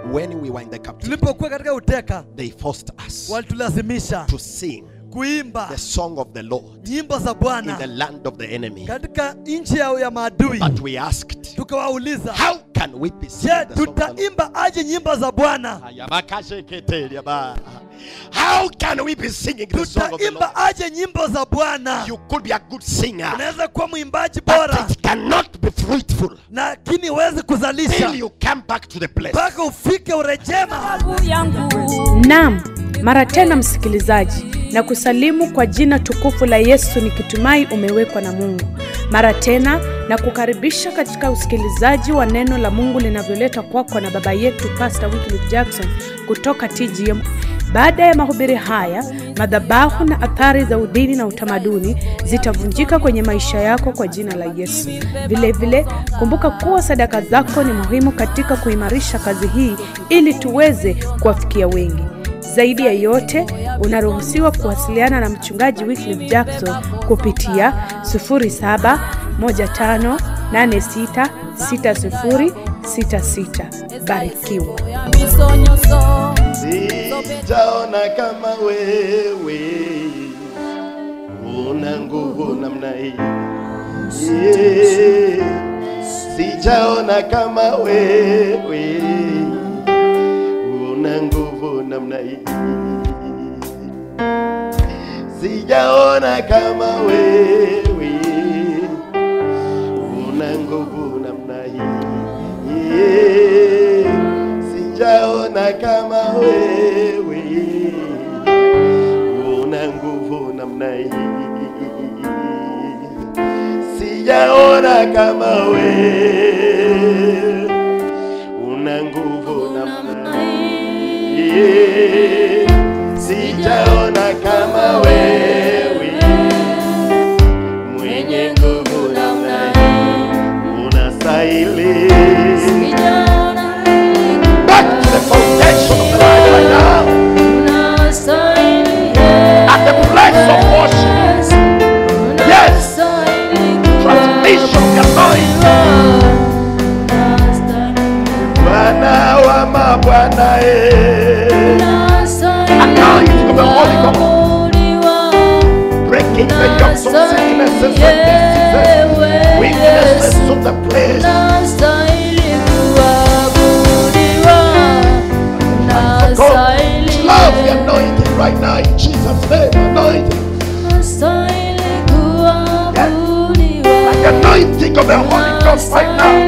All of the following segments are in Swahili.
when we were in the captivity, tulipokuwa katika uteka they forced us walitulazimisha to sing kuimba the song of the Lord nyimbo za in the bwana land of the enemy. katika nchi yao ya maadui But we asked, tukawauliza how can we be je singing the song of the Lord? tutaimba aje nyimbo za bwana How can we be singing the song of the Lord? tutaimba aje nyimbo za bwana You could be a good singer, unaweza kuwa mwimbaji but bora it cannot be fruitful lakini huwezi kuzalisha till you come back to the place. mpaka ufike urejema Naam, mara tena msikilizaji, na kusalimu kwa jina tukufu la Yesu nikitumai umewekwa na Mungu. Mara tena na kukaribisha katika usikilizaji wa neno la Mungu linavyoletwa kwako na baba yetu Pastor Wycliffe Jackson kutoka TGM. Baada ya mahubiri haya, madhabahu na athari za udini na utamaduni zitavunjika kwenye maisha yako kwa jina la Yesu. Vile vile, kumbuka kuwa sadaka zako ni muhimu katika kuimarisha kazi hii ili tuweze kuwafikia wengi. Zaidi ya yote, unaruhusiwa kuwasiliana na mchungaji Wycliffe Jackson kupitia 0715866066. Barikiwa. Sijaona kama wewe una nguvu namna hii. Yeah. Sijaona kama wewe una nguvu namna hii. Sijaona kama wewe una nguvu namna hii. Yeah. Sijaona kama wewe una nguvu namna hii. Sijaona kama wewe una nguvu namna hii. Sijaona kama wewe mwenye nguvu namna hii. Unastahili. Back to the foundation of the life right now. At the place of worship. Yes. Transmission of the anointing. Bwana wa mabwana eh. Anointing of the Holy Ghost. Breaking the yokes of sicknesses and diseases. Weaknesses of the place. God, love the anointing right now in Jesus' name. Anointing. Like the anointing of the Holy Ghost right now.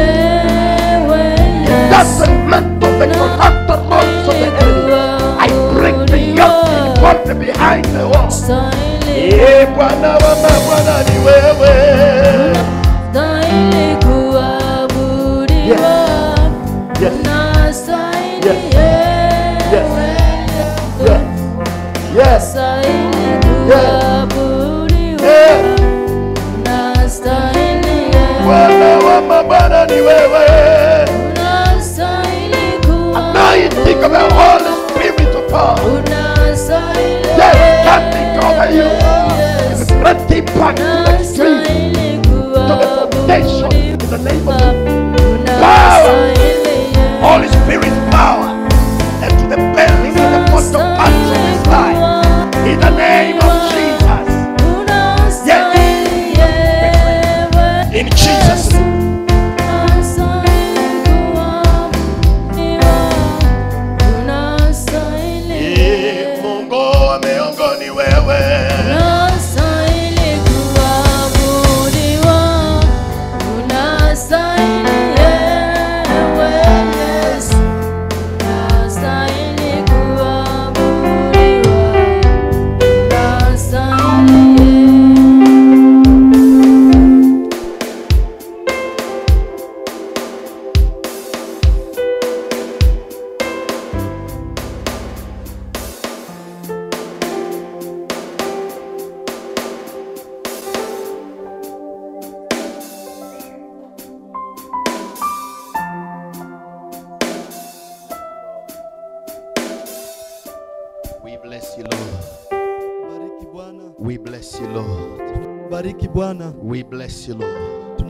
It doesn't matter the corrupted laws of the enemy. I break the yoke in front and behind the wall. Eh, Bwana wa mabwana ni wewe. Yes. Yes. Yes. Yes. Eh, Bwana wa mabwana ni wewe. Anointing of the Holy Spirit of God. Yes, standing over you. Great impact to the extreme. To the foundation. In the name of Jesus. Power. Holy Spirit power. And to the belly and the bottom parts of his life. In the name of Jesus. In Jesus' name. Eh, Mungu wa miungu ni wewe. We bless you, Lord. bariki bwana We bless you, Lord. bariki bwana We bless you, Lord.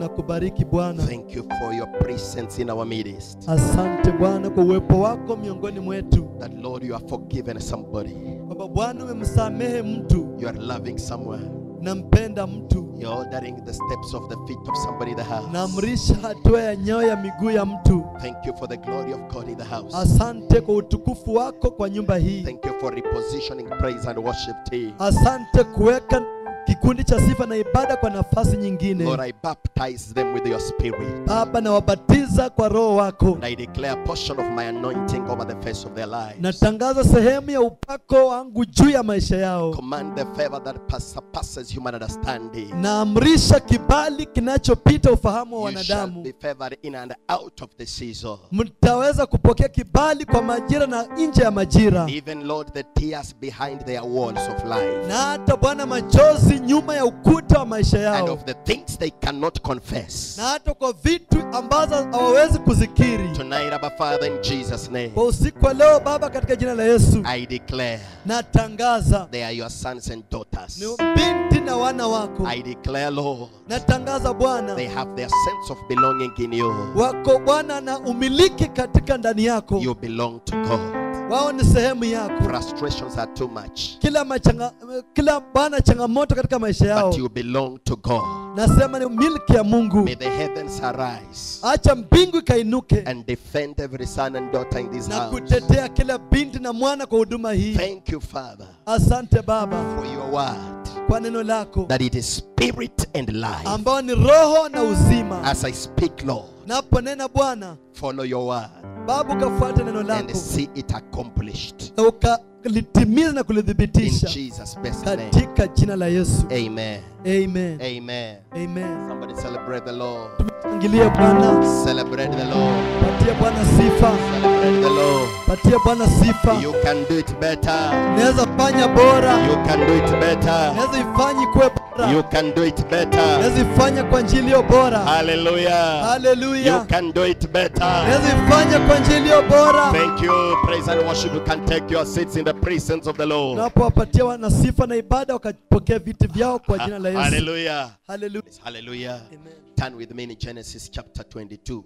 tunakubariki bwana Thank you for your presence in our midst. asante bwana kwa uwepo wako miongoni mwetu That Lord, you have forgiven somebody. kwamba bwana umemsamehe mtu You are loving someone. nampenda mtu You're ordering the steps of the feet of somebody in the house. naamrisha hatua ya nyayo ya miguu ya mtu Thank you for the glory of God in the house. asante kwa utukufu wako kwa nyumba hii Thank you for repositioning praise and worship team. asante kuweka kikundi cha sifa na ibada kwa nafasi nyingine Lord, I baptize them with your spirit. baba nawabatiza kwa roho wako And I declare a portion of my anointing over the face of their lives. natangaza sehemu ya upako wangu juu ya maisha yao Command the favor that pas- surpasses human understanding. naamrisha kibali kinachopita ufahamu wa You shall wanadamu be favored in and out of the season. mtaweza kupokea kibali kwa majira na nje ya majira Even, Lord, the tears behind their walls of life. na hata bwana machozi nyuma ya ukuta wa maisha And yao of the things they cannot confess. na hata kwa vitu ambazo hawawezi kuzikiri Tonight, Abba Father, in Jesus' name, kwa usiku wa leo baba katika jina la yesu I declare natangaza they are your sons and daughters. ni binti na wana wako I declare, Lord, natangaza bwana they have their sense of belonging in you. wako bwana na umiliki katika ndani yako You belong to God. wao ni sehemu yako Frustrations are too much, kila machanga, kila bwana changamoto katika maisha yao but you belong to God. nasema ni milki ya mungu May the heavens arise acha mbingu ikainuke and defend every son and daughter in this na house. kutetea kila binti na mwana kwa huduma hii Thank you, Father, asante baba for your word kwa neno lako that it is spirit and life. ambao ni roho na uzima As I speak, Lord, naponena bwana follow your word baba ukafuata neno and lako see it accomplished. na ukalitimiza na In kulithibitisha Jesus' best name. katika jina la yesu Amen. amen Amen. amen Somebody celebrate the Lord. tumshangilie bwana Celebrate the Lord. patie bwana sifa Celebrate the Lord. patie bwana sifa You can do it better. naweza fanya bora You can do it better. naweza ifanye kuwe bora You can do it better. naweza ifanya kwa njia iliyo bora Hallelujah. You haleluya can do it better. naweza ifanya kwa njia iliyo bora Thank you. Praise and worship. You can take your seats in the presence of the Lord. unapowapatia wana sifa na ibada wakapokea viti vyao kwa jina la yesu Hallelujah. haleluya Hallelujah. Amen. Turn with me in Genesis chapter 22.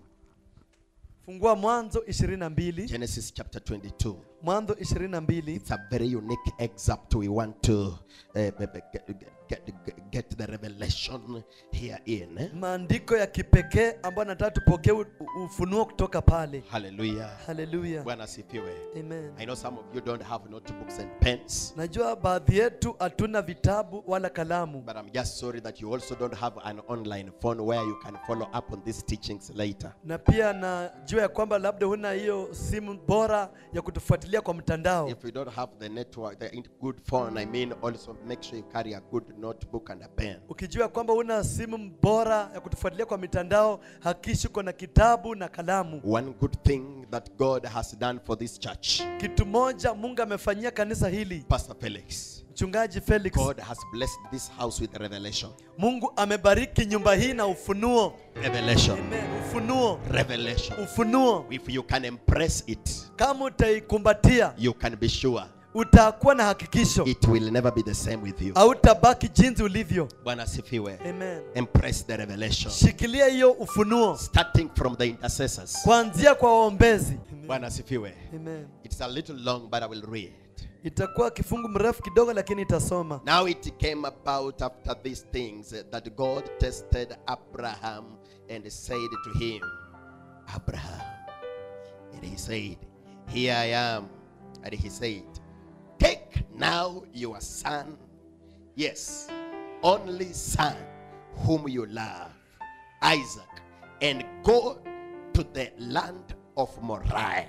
fungua mwanzo 22 Genesis chapter 22. mwanzo 22 It's a very unique excerpt we want to uh, get, get, get, get the revelation here in. eh? maandiko ya kipekee ambayo nataka tupokee u- u- ufunuo kutoka pale Hallelujah. haleluya Bwana asifiwe. amen I know some of you don't have notebooks and pens, najua baadhi yetu hatuna vitabu wala kalamu but I'm just sorry that you also don't have an online phone where you can follow up on these teachings later. na pia najua ya kwamba labda huna hiyo simu bora ya kutufuatilia kwa mtandao If you don't have the network, the in- good phone, I mean, also make sure you carry a good notebook and a pen. ukijua kwamba huna simu bora ya kutufuatilia kwa mitandao hakishi uko na kitabu na kalamu One good thing that God has done for this church, kitu moja mungu amefanyia kanisa hili Pastor Felix, mchungaji felix God has blessed this house with revelation. mungu amebariki nyumba hii na ufunuo Revelation. Amen. ufunuo Revelation. ufunuo If you can embrace it, kama utaikumbatia you can be sure utakuwa na hakikisho it will never be the same with you. hautabaki jinsi ulivyo Bwana asifiwe. Amen. Embrace the revelation. shikilia hiyo ufunuo Starting from the intercessors. kuanzia kwa waombezi Bwana asifiwe. Amen. It's a little long, but I will read. itakuwa kifungu mrefu kidogo lakini itasoma Now it came about after these things uh, that God tested Abraham and said to him, Abraham. And he said, Here I am. And he said, Take now your son, yes, only son, whom you love, Isaac, and go to the land of Moriah.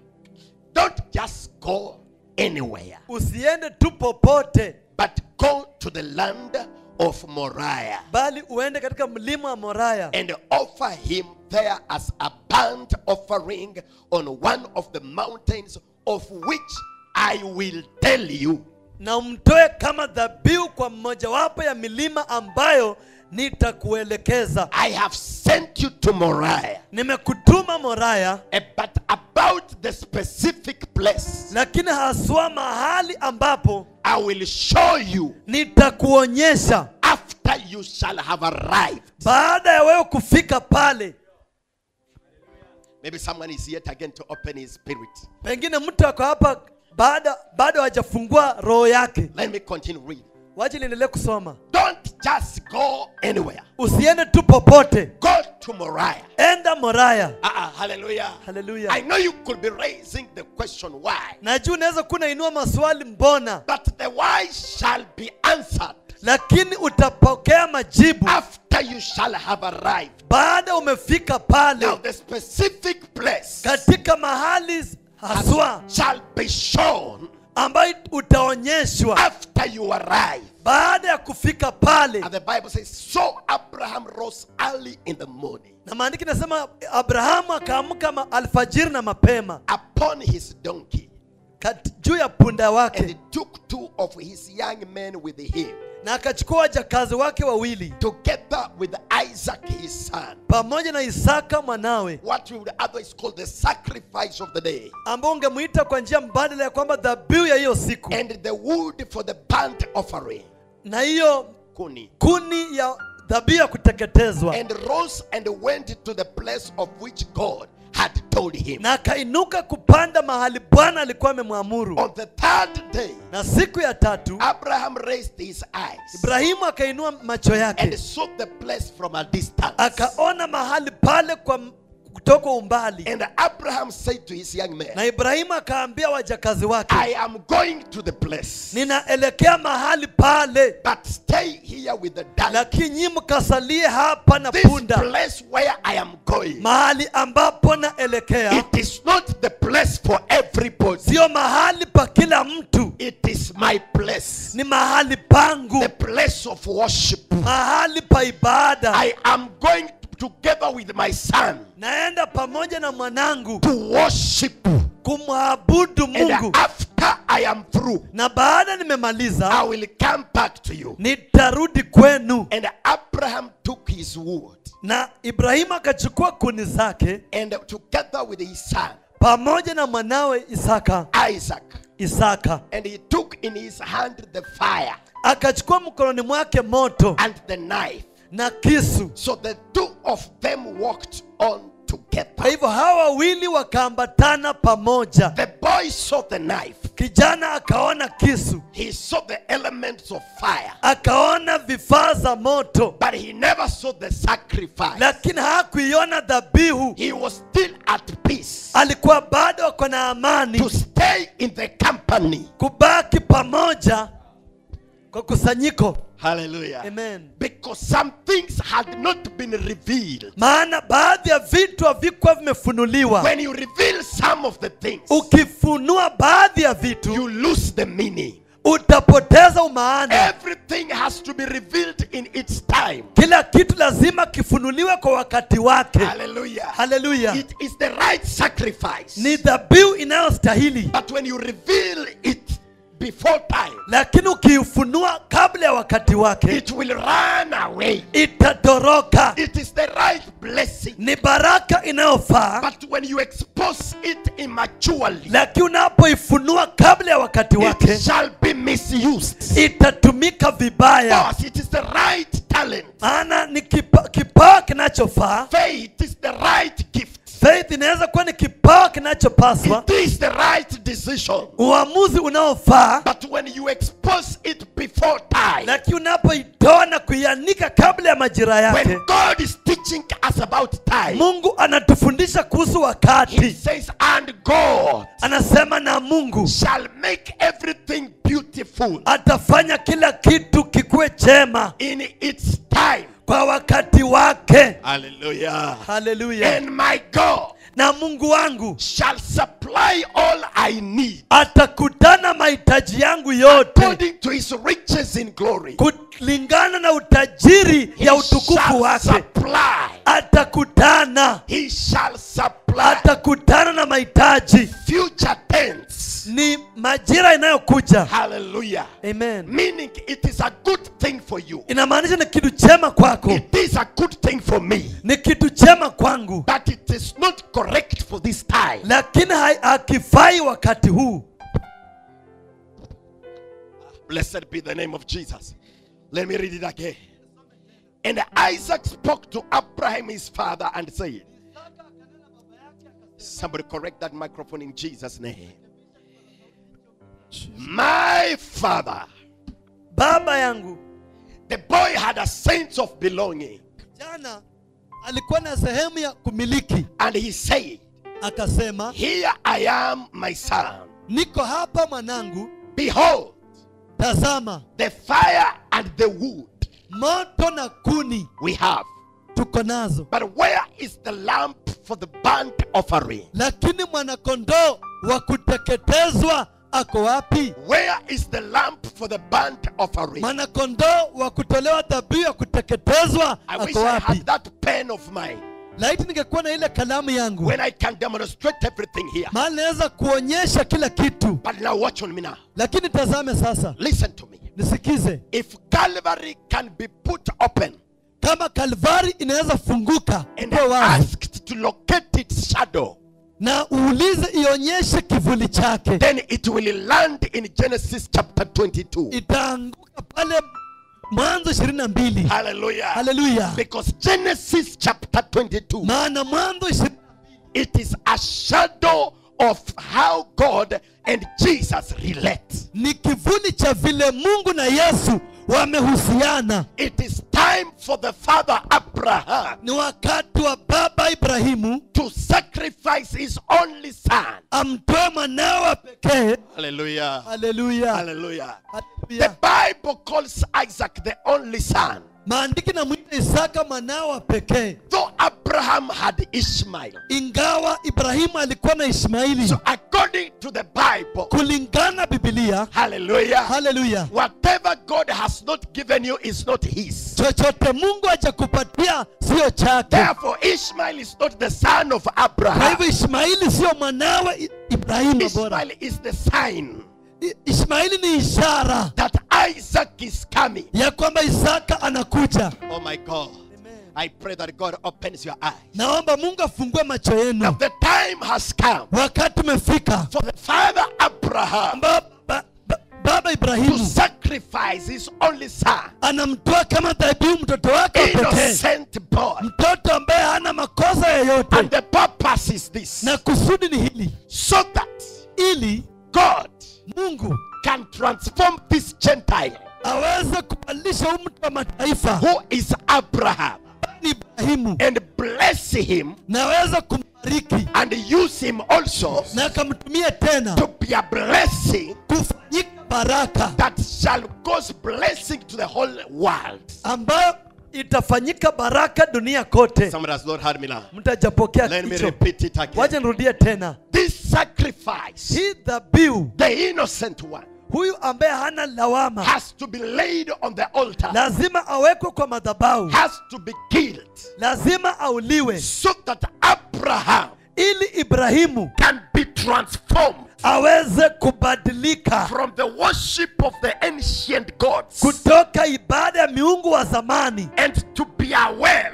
Don't just go anywhere usiende tu popote but go to the land of Moriah bali uende katika mlima wa moraya and offer him there as a burnt offering on one of the mountains of which I will tell you. na umtoe kama dhabihu kwa mmojawapo ya milima ambayo nitakuelekeza I have sent you to Moriah, nimekutuma moraya eh, but about the specific place lakini haswa mahali ambapo I will show you nitakuonyesha after after you shall have arrived. baada ya wewe kufika pale Maybe someone is yet again to open his spirit. pengine mtu ako hapa baada bado hajafungua roho yake Let me continue reading. wache niendelee kusoma Don't just go anywhere. usiende tu popote Go to Moriah. enda moraya Uh-uh, hallelujah. Hallelujah. I know you could be raising the question why, najua unaweza kuwa unainua maswali mbona but the why shall be answered lakini utapokea majibu after you shall have arrived. baada umefika pale Now, the specific place katika mahali haswa shall be shown ambayo utaonyeshwa after you arrive. baada ya kufika pale And the Bible says, So Abraham rose early in the morning na maandiki nasema abrahamu akaamka ma- alfajiri na mapema upon his donkey kat- juu ya punda and wake he took two of his young men with him, na akachukua wajakazi wake wawili together with Isaac his son. pamoja na isaka mwanawe What we would otherwise call the sacrifice of the day, ambao ungemwita kwa njia mbadala ya kwamba dhabihu ya hiyo siku and the wood for the burnt offering. na hiyo Kuni. kuni ya dhabihu ya kuteketezwa And rose and went to the place of which God had told him. na akainuka kupanda mahali bwana alikuwa amemwamuru On the third day, na siku ya tatu Abraham raised his eyes ibrahimu akainua macho and yake saw the place from a distance. akaona mahali pale kwa kutoka umbali And Abraham said to his young man, na ibrahimu akaambia wajakazi wake I am going to the place, ninaelekea mahali pale but stay here with the donkey. lakini nyi mkasalie hapa na This punda place where I am going, mahali ambapo naelekea it is not the place for everybody. sio mahali pa kila mtu It is my place, ni mahali pangu the place of worship. mahali pa ibada I am going together with my son naenda pamoja na mwanangu to worship. kumwabudu And mungu after I am through, na baada I nimemaliza will come back to you. nitarudi kwenu And Abraham took his wood na ibrahimu akachukua kuni zake and together with his son pamoja na mwanawe isaka Isaac, isaka and he took in his hand the fire akachukua mkononi mwake moto and the knife. na kisu So the two of them walked on kwa together. hivyo hawa wawili wakaambatana pamoja The boy saw the knife, kijana akaona kisu he saw the elements of fire, akaona vifaa za moto but he never saw the sacrifice. lakini hakuiona dhabihu He was still at peace alikuwa bado ako na to amani stay in the company. kubaki pamoja kwa kusanyiko Hallelujah. amen Because some things had not been revealed. maana baadhi ya vitu havikuwa vimefunuliwa When you reveal some of the things, ukifunua baadhi ya vitu you lose the meaning. utapoteza umaana Everything has to be revealed in its time. kila kitu lazima kifunuliwe kwa wakati wake Hallelujah. haleluya It is the right sacrifice. ni dhabihu inayostahili But when you reveal it before time, lakini ukiifunua kabla ya wakati wake it will run away. itatoroka It is the right blessing. ni baraka inayofaa But when you expose it immaturely, lakini unapoifunua kabla ya wakati it wake shall be misused. itatumika vibaya Because it is the right talent. maana ni kipa- kipawa kinachofaa Faith is the right gift. faith inaweza kuwa ni kipawa kinachopaswa It is the right decision. uamuzi unaofaa But when you expose it before time, lakini unapoitoa na kuianika kabla ya majira when yake God is teaching us about time, mungu anatufundisha kuhusu He wakati says, and God anasema na mungu shall make everything beautiful atafanya kila kitu kikuwe chema in its time. kwa wakati wake Hallelujah. haleluya And my God na mungu wangu shall supply all I need atakutana mahitaji yangu yote according to his riches in glory. kulingana na utajiri ya He utukufu shall wake supply. atakutana He shall supply. atakutana na mahitaji Future tense. ni majira inayokuja Hallelujah. amen Meaning it is a good thing for you. inamaanisha ni kitu chema kwako It is a good thing for me. ni kitu chema kwangu But it is not correct for this time. lakini hai- hakifai wakati huu Blessed be the name of Jesus. Let me read it again. And Isaac spoke to Abraham his father and said, Somebody correct that microphone in Jesus' name. My father, baba yangu the boy had a sense of belonging. jana alikuwa na sehemu ya kumiliki And he said, akasema Here I am, my son. niko hapa mwanangu Behold, tazama the fire and the wood moto na kuni we have. tuko nazo But where is the lamp for the burnt offering? lakini mwanakondoo wa kuteketezwa ako wapi Where is the lamp for the burnt offering? mwanakondoo wa kutolewa dhabihu ya kuteketezwa I wish ako I wapi had that pen of mine laiti ningekuwa na ile kalamu yangu when I can demonstrate everything here. mahali naweza kuonyesha kila kitu But now watch on me now. lakini tazame sasa Listen to me. nisikize If Calvary can be put open kama kalvari inaweza funguka and ipo wazi asked to locate its shadow, na uulize ionyeshe kivuli chake then it will land in Genesis chapter 22. itaanguka pale mwanzo ishirini na mbili Hallelujah. haleluya Because Genesis chapter 22, maana mwanzo ishirini it is a shadow of how God and Jesus relate. ni kivuli cha vile mungu na yesu wamehusiana It is time for the father Abraham ni wakati wa baba ibrahimu to sacrifice his only son. amtoe mwanawe wa pekee Hallelujah. haleluya Hallelujah. The Haleluya. Bible calls Isaac the only son. maandiki namwita isaka mwanawe wa pekee Though Abraham had Ishmael. ingawa ibrahimu alikuwa na ishmaili So according to the Bible, kulingana bibilia hallelujah, haleluya whatever God has not given you is not his. chochote mungu hajakupatia sio chake Therefore, Ishmael is not the son of kwa Abraham. hivyo ishmaili sio mwanawe I- ibrahimu bora Ishmael is the sign I- ishmaili ni ishara that Isaac is coming. ya kwamba isaka anakuja Oh my God. I pray that God opens your eyes. naomba mungu afungue macho Now yenu the time has come wakati umefika for the father Abraham ba, ba, ba, baba to ibrahimu sacrifice his only son, anamtoa kama dhabihu mtoto wake wa pekee innocent boy. mtoto ambaye hana makosa yoyote And the purpose is this na kusudi ni hili so that ili God mungu can transform this Gentile aweze kubadilisha huyu mtu wa mataifa who is Abraham ni ibrahimu and bless him na aweze kumbariki and use him also na akamtumia tena to be a blessing kufanyika baraka that shall cause blessing to the whole world. ambayo itafanyika baraka dunia kote Someone has not heard me now. mtajapokea Let me hicho repeat it again. waje nirudie tena This sacrifice, hii dhabihu the innocent one, huyu ambaye hana lawama has to be laid on the altar, lazima awekwe kwa madhabahu has to be killed, lazima auliwe so that Abraham ili ibrahimu can be transformed aweze kubadilika from the worship of the ancient gods kutoka ibada ya miungu wa zamani and to be a well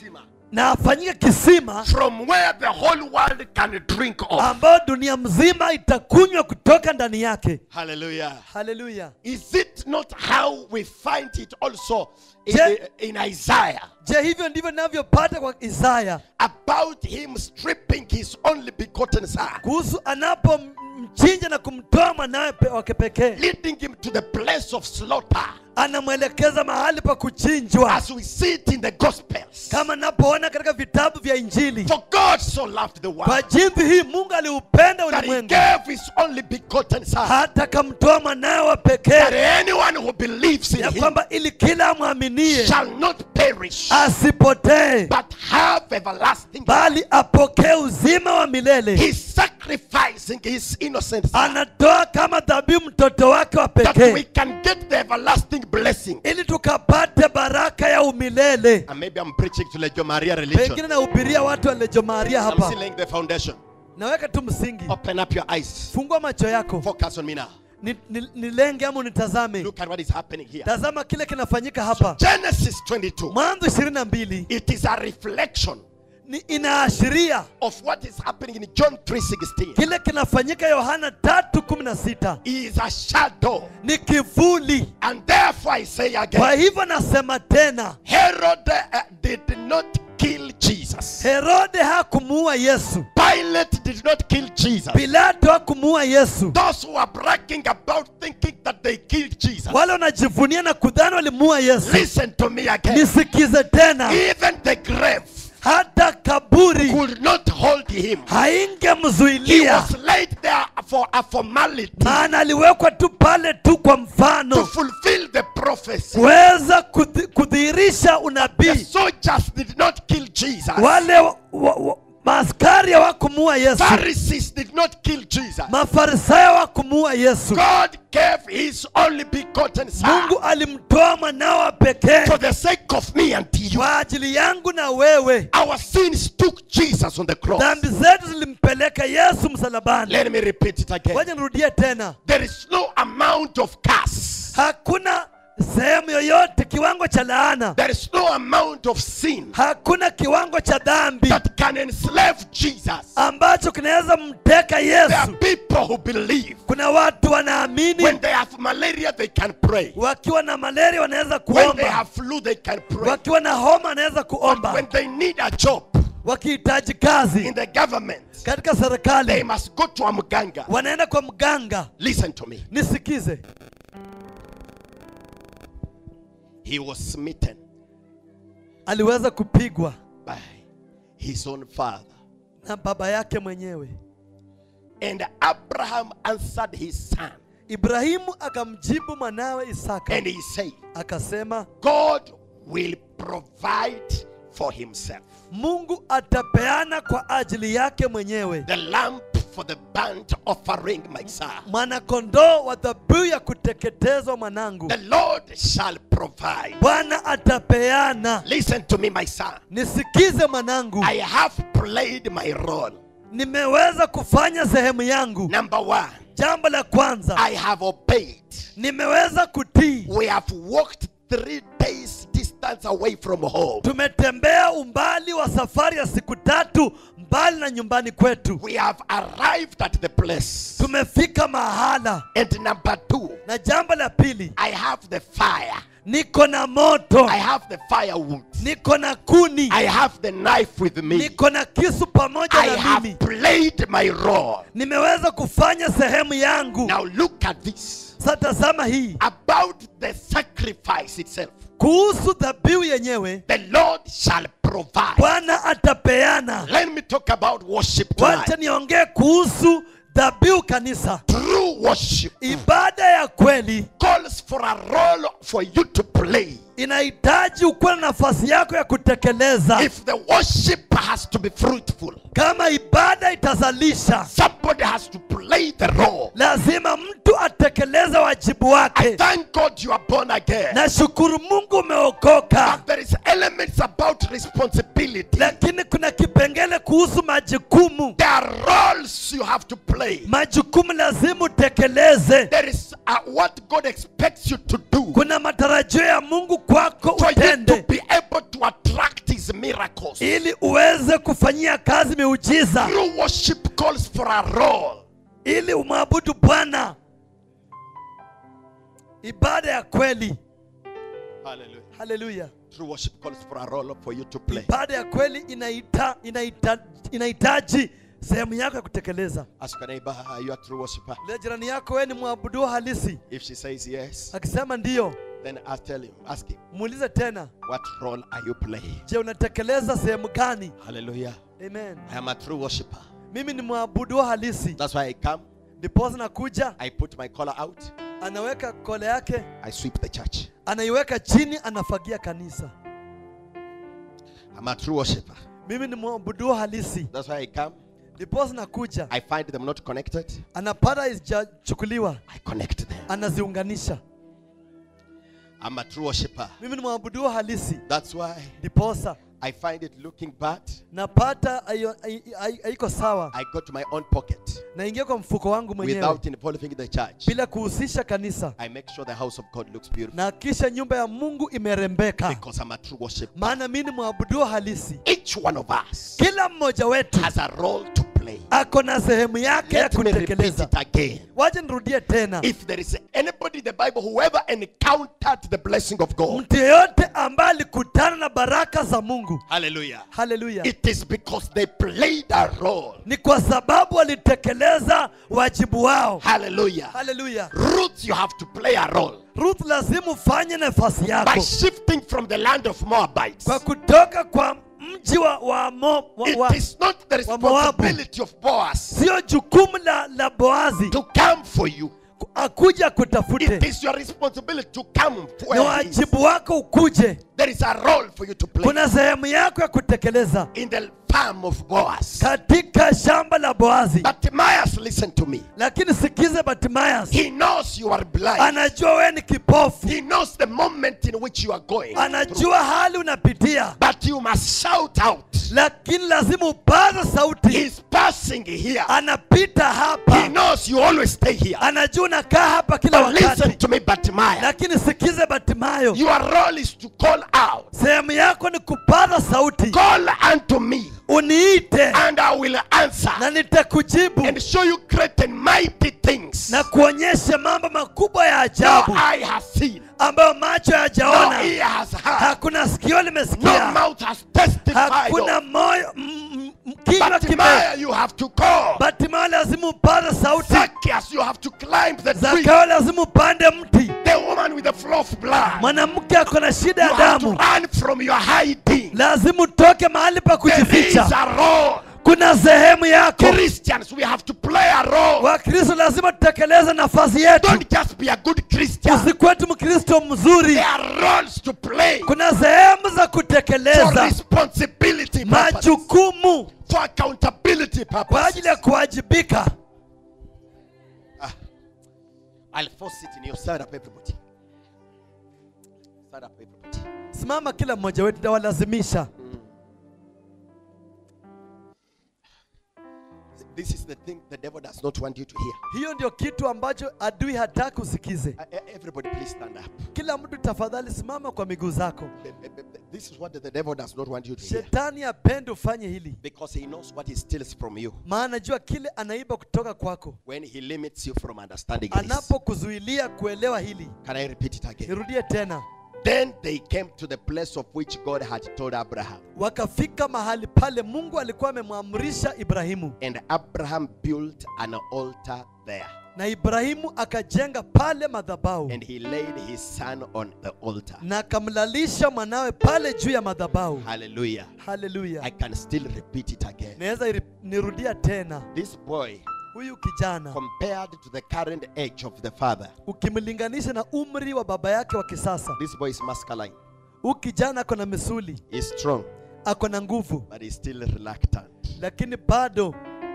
na afanyike kisima from where the whole world can drink of. ambayo dunia mzima itakunywa kutoka ndani yake Hallelujah. haleluya Is it not how we find it also in, Je- in Isaiah je hivyo ndivyo ninavyopata kwa isaya about him stripping his only begotten son, kuhusu anapomchinja na kumtoa mwanawe pe- wake pekee leading him to the place of slaughter, anamwelekeza mahali pa kuchinjwa as we see it in the Gospels? kama napoona katika vitabu vya injili For God so loved the kwa world jinsi hii mungu aliupenda that he ulimwengu gave his only begotten son, hata akamtoa mwanawe wa that pekee anyone who believes in ya him kwamba ili kila amwaminie shall not perish asipotee but have everlasting life. bali apokee uzima wa milele He's sacrificing his innocent son anatoa kama dhabihu mtoto wake wa that we pekee can get the everlasting blessing. ili tukapate baraka ya umilele And maybe I'm preaching to Legio Maria religion. pengine nahubiria watu wa Lejo Maria I'm hapa still laying the foundation. naweka tu msingi Open up your eyes. fungua macho yako Focus on me now. Ni- ni- nilenge ama unitazame Look at what is happening here. tazama kile kinafanyika hapa Genesis 22. mwanzo ishirini na mbili It is a reflection ni inaashiria of what is happening in John 3:16. kile kinafanyika yohana tatu kumi na sita is a shadow. ni kivuli And therefore I say kwa again, hivyo nasema tena Herod uh, did not kill Jesus. herode hakumuua yesu Pilate did not kill Jesus. pilato hakumuua yesu Those who are bragging about thinking that they killed Jesus. wale wanajivunia na kudhani walimuua yesu Listen to me again. nisikize tena Even the grave hata kaburi could not hold him. He haingemzuilia was laid there for a formality maana aliwekwa tu pale tu kwa to mfano fulfill the prophecy. kuweza kudhi- kudhihirisha The unabii soldiers did not kill Jesus. wale wa, wa, wa, maaskari hawakumuua yesu Pharisees did not kill Jesus. mafarisayo hawakumuua yesu God gave his only begotten son mungu alimtoa mwanawa pekee for the sake of me and you. kwa ajili yangu na wewe Our sins took Jesus on the cross. dhambi zetu zilimpeleka yesu msalabani Let me repeat it again. waja nirudie tena There is no amount of curse. hakuna sehemu yoyote kiwango cha laana There is no amount of sin hakuna kiwango cha dhambi that can enslave Jesus. ambacho kinaweza mteka There are yesu people who believe kuna watu wanaamini when they have malaria they can pray. wakiwa na malaria wanaweza When they kuomba have flu they can pray. wakiwa na homa wanaweza But kuomba when they need a job wakihitaji kazi in the government, katika they serikali must go to a mganga. wanaenda kwa mganga Listen to me. nisikize He was smitten aliweza kupigwa by his own father. na baba yake mwenyewe And Abraham answered his son ibrahimu akamjibu mwanawe isaka and he said, akasema God will provide for himself mungu atapeana kwa ajili yake mwenyewe the lamp for the burnt offering, my son. mwanakondoo wa dhabihu ya kuteketezwa mwanangu The Lord shall provide. bwana atapeana Listen to me, my son. nisikize mwanangu I have played my role. nimeweza kufanya sehemu yangu Number one, jambo la kwanza I have obeyed. nimeweza kutii We have walked three days distance away from home. tumetembea umbali wa safari ya siku tatu mbali na nyumbani kwetu We have arrived at the place. tumefika mahala And number two, na jambo la pili I have the fire. niko na moto I have the firewood. niko na kuni I have the knife with me. niko na kisu pamoja I na have mimi played my role. nimeweza kufanya sehemu yangu Now look at this. sasa tazama hii About the sacrifice itself. kuhusu dhabihu yenyewe The Lord shall provide. bwana atapeana Let me talk about worship wacha tonight. niongee kuhusu dhabihu kanisa True worship ibada ya kweli calls for a role for you to play. inahitaji ukuwe na nafasi yako ya kutekeleza If the worship has to be fruitful, kama ibada itazalisha somebody has to play the role. lazima mtu atekeleze wajibu I wake thank God you are born again. nashukuru mungu umeokoka But there is elements about responsibility. lakini kuna kipengele kuhusu majukumu There are roles you have to play. majukumu lazima utekeleze There is uh, what God expects you to do kuna matarajio ya mungu kwako for you to utende be able to attract His miracles. ili uweze kufanyia kazi miujiza True worship calls for a role. ili umwabudu bwana ibada ya kweli Hallelujah. haleluya True worship calls for a role for you to play. ibada ya kweli inaita, inaita, inahitaji sehemu yako ya kutekeleza Ask your neighbor, are you a true worshiper? le jirani yako wewe ni mwabudu halisi If she says yes, akisema ndiyo then I tell him, ask him, muulize tena what role are you playing? je unatekeleza sehemu gani Hallelujah. amen I am a true worshiper. mimi ni mwabudu halisi That's why I come, ndiposa nakuja I put my collar out, anaweka kole yake I sweep the church. anaiweka chini anafagia kanisa I'm a true worshiper. mimi ni mwabudu halisi That's why I come, ndiposa nakuja I find them not connected, anapata hazijachukuliwa I connect them. anaziunganisha I'm a true worshiper. mimi ni mwabudu halisi That's why ndiposa I find it looking bad. napata haio- hai- hai- haiko sawa I go to my own pocket naingia kwa mfuko wangu mwenyewe without involving the church. bila kuhusisha kanisa I make sure the house of God looks beautiful na kisha nyumba ya mungu imerembeka because I'm a true worshiper. maana mi ni mwabudu halisi Each one of us kila mmoja wetu has a role to play. play. ako na sehemu yake ya Let me repeat kutekeleza it again. waje nirudie tena If there is anybody in the Bible who ever encountered the blessing of God, mtu yeyote ambaye alikutana na baraka za mungu hallelujah, haleluya it is because they played a role. ni kwa sababu walitekeleza wajibu wao Hallelujah. haleluya Ruth, you have to play a role ruth lazima ufanye nafasi by yako shifting from the land of Moabites. kwa kutoka kwa mji wa, wa, Mo, wa, wa It is not the wa Moabu. responsibility of Boaz sio jukumu la, la boazi to come for you. ku- akuja It kutafute is your responsibility to come ni where he is. wajibu wako ukuje There is a role for you to play kuna sehemu yako ya kutekeleza in the farm of Boaz. katika shamba la boazi But Timaeus, listen to me. lakini sikize batimayas He knows you are blind. anajua wewe ni kipofu He knows the moment in which you are going. through. anajua hali unapitia But you must shout out. lakini lazima upaze sauti He's passing here. anapita He hapa knows you always stay here. anajua unakaa hapa kila But listen wakati to me, Bartimaeus. lakini sikize batimayo Your role is to call out. sehemu yako ni kupaza sauti Call unto me, uniite and I will answer na nitakujibu and show you great and mighty things. na kuonyesha mambo makubwa ya No ajabu eye has seen, ambayo macho no hayajaona ear has heard, hakuna sikio no limesikia mouth has testified. hakuna of. moyo m- m- kinywa kime Bartimaeus, you have to call. batimayo lazima upaze sauti Zacchaeus, you have to climb the tree. zakayo lazima upande mti The woman with the flow of blood. mwanamke ako na shida You ya have to damu run from your hiding. lazima utoke mahali pa There is kujificha a role. kuna sehemu yako Christians, we have to play a role. wakristo lazima tutekeleze nafasi yetu Don't just be a good Christian. usikuwe tu mkristo mzuri There are roles to play kuna sehemu za for kutekeleza responsibility purpose, majukumu for accountability kwa purpose. ajili ya kuwajibika I'll force it in you. Stand up, everybody. Stand up, everybody. simama kila mmoja wetu tawalazimisha This is the thing the devil does not want you to hear. hiyo ndio kitu ambacho adui hataki usikize Uh, uh, Everybody, please stand up. kila mtu tafadhali simama kwa miguu zako Uh, uh, uh, This is what the devil does not want you to hear. shetani apende ufanye hili Because he knows what he steals from you maana jua kile anaiba kutoka kwako when he limits you from understanding this. anapokuzuilia kuelewa hili Can I repeat it again? nirudie tena Then they came to the place of which God had told Abraham. wakafika mahali pale mungu alikuwa amemwamrisha ibrahimu And Abraham built an altar there. na ibrahimu akajenga pale madhabahu And he laid his son on the altar. na akamlalisha mwanawe pale juu ya madhabahu Hallelujah. I haleluya can still repeat it again. naweza iri- nirudia tena This boy, huyu kijana compared to the current age of the father, ukimlinganisha na umri wa baba yake wa kisasa this boy is masculine. huyu kijana ako na misuli He's strong, ako na nguvu but he's still reluctant lakini bado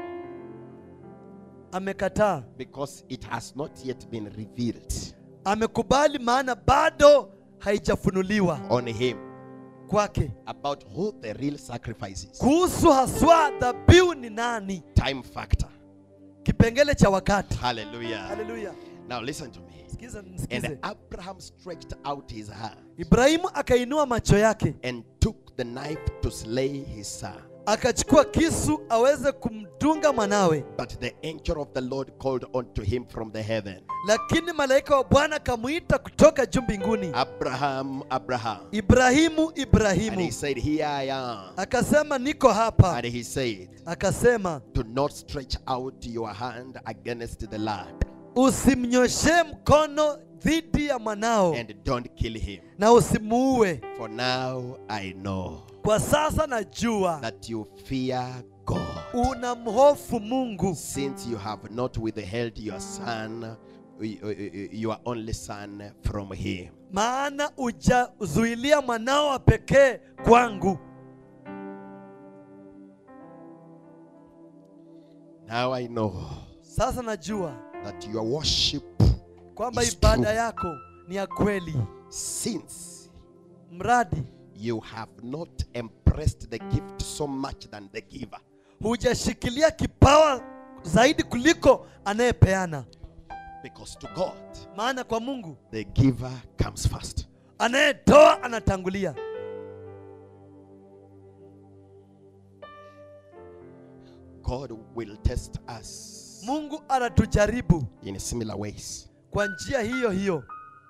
amekataa because it has not yet been revealed amekubali maana bado haijafunuliwa on him kwake about who the real sacrifice is. kuhusu haswa dhabihu ni nani Time factor. kipengele cha wakati Hallelujah. haleluya Now listen to me. sikiza And nisikize Abraham stretched out his hand ibrahimu akainua macho yake and took the knife to slay his son. akachukua kisu aweze kumdunga mwanawe But the angel of the Lord called unto him from the heaven, lakini malaika wa bwana akamwita kutoka juu mbinguni Abraham, Abraham. ibrahimu And he ibrahimu said, Here I am. akasema niko hapa And he said, akasema Do not stretch out your hand against the lad usimnyoshee mkono dhidi ya mwanao and don't kill him. na usimuue For now I know kwa sasa najua that you fear God, unamhofu mungu since you have not withheld your son, your only son, from him. maana ujazuilia mwanao wa pekee kwangu Now I know sasa najua that your worship kwamba It's ibada true. yako ni ya kweli since mradi you have not embraced the gift so much than the giver. hujashikilia kipawa zaidi kuliko anayepeana Because to God, maana kwa mungu the giver comes first. anayetoa anatangulia God will test us mungu anatujaribu in similar ways, kwa njia hiyo hiyo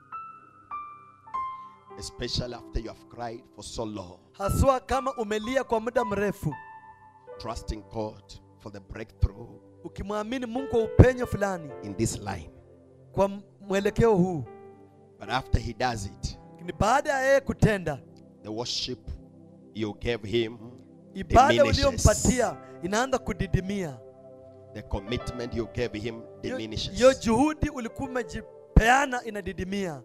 especially after you have cried for so long, haswa kama umelia kwa muda mrefu trusting God for the breakthrough ukimwamini mungu kwa upenyo fulani in this line. kwa mwelekeo huu But after He does it, ni baada ya yeye kutenda the worship you gave Him ibada diminishes. uliyompatia inaanza kudidimia The commitment you gave Him Hiyo- diminishes. hiyo juhudi ulikuwa umejipeana inadidimia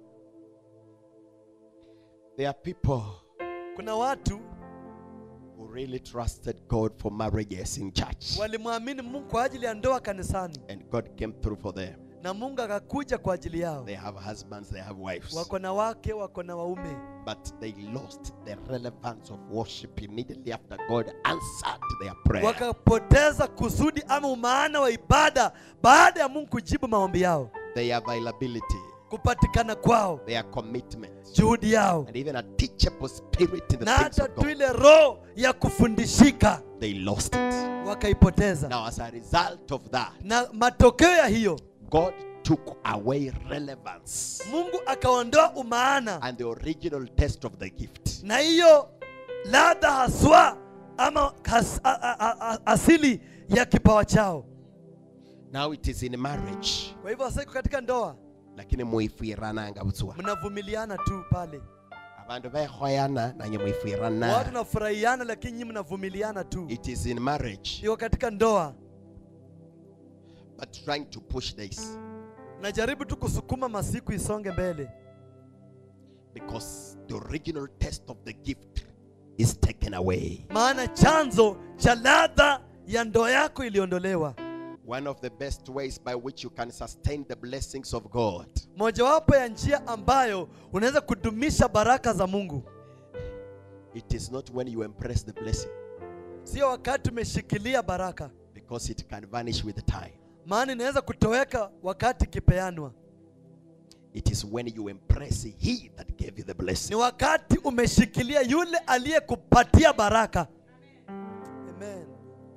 There are people kuna watu who really trusted God for marriages in church, walimwamini mungu kwa ajili ya ndoa kanisani and God came through for them. na mungu akakuja kwa ajili yao They have husbands, they have wives, wako na wake wako na waume but they lost the relevance of worship immediately after God answered their prayer. wakapoteza kusudi ama umaana wa ibada baada ya mungu kujibu maombi yao Their availability, kupatikana kwao their commitment, juhudi yao and even a teachable spirit in the na things hata of tu God. ile roho ya kufundishika They lost it. wakaipoteza Now, as a result of that, na matokeo ya hiyo God took away relevance mungu akaondoa umaana and the original test of the gift. na hiyo ladha haswa ama has, a, a, a, a, asili ya kipawa chao Now it is in marriage. kwa hivyo sasa iko katika ndoa lakini muifirananga butswa mnavumiliana tu pale abandu behoyana nanye watu muifirana nafurahiana lakini nyinyi mnavumiliana tu it is in marriage iko katika ndoa but trying to push this najaribu tu kusukuma masiku isonge mbele because the original test of the gift is taken away maana chanzo cha ladha ya ndoa yako iliondolewa one of the best ways by which you can sustain the blessings of god mojawapo ya njia ambayo unaweza kudumisha baraka za mungu it is not when you embrace the blessing sio wakati umeshikilia baraka because it can vanish with time maana inaweza kutoweka wakati ikipeanwa it is when you embrace he that gave you the ni blessing wakati umeshikilia yule aliyekupatia baraka Amen.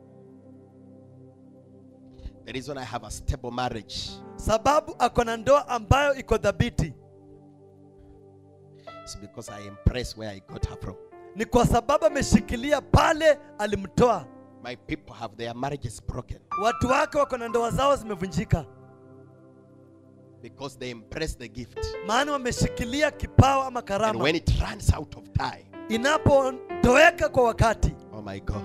the reason i have a stable marriage sababu ako na ndoa ambayo iko dhabiti is because i embrace where i got her from ni kwa sababu ameshikilia pale alimtoa my people have their marriages broken watu wake wako na ndoa zao zimevunjika because they embrace the gift maana wameshikilia kipawa ama and karama when it runs out of time inapotoweka kwa wakati oh my god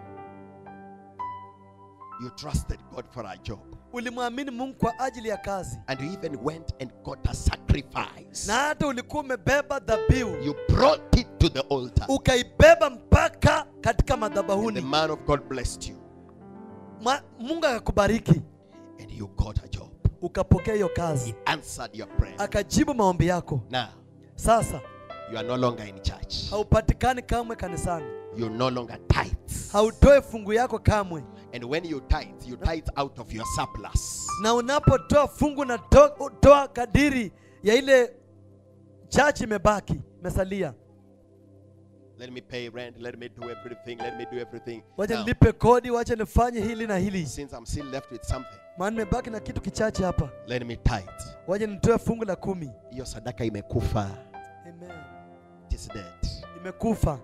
you trusted god for a job ulimwamini mungu kwa ajili ya kazi and you even went and got a sacrifice na hata ulikuwa umebeba dhabihu you brought it to the altar ukaibeba mpaka katika and the madhabahuni man of god blessed you Ma- mungu akakubariki and you got a job ukapokea hiyo he kazi answered your prayer akajibu maombi yako now sasa you are no longer in church haupatikani kamwe kanisani you no longer tithes hautoe fungu yako kamwe and when you tithe you tithe out of your surplus na unapotoa fungu na to, toa kadiri ya ile chachi imebaki imesalia let me pay rent let me do everything let me do everything wacha Now, nilipe kodi wacha nifanye hili na hili since i'm still left with something maana nimebaki na kitu kichache hapa let me tithe wacha nitoe fungu la kumi hiyo sadaka imekufa Amen. it is dead imekufa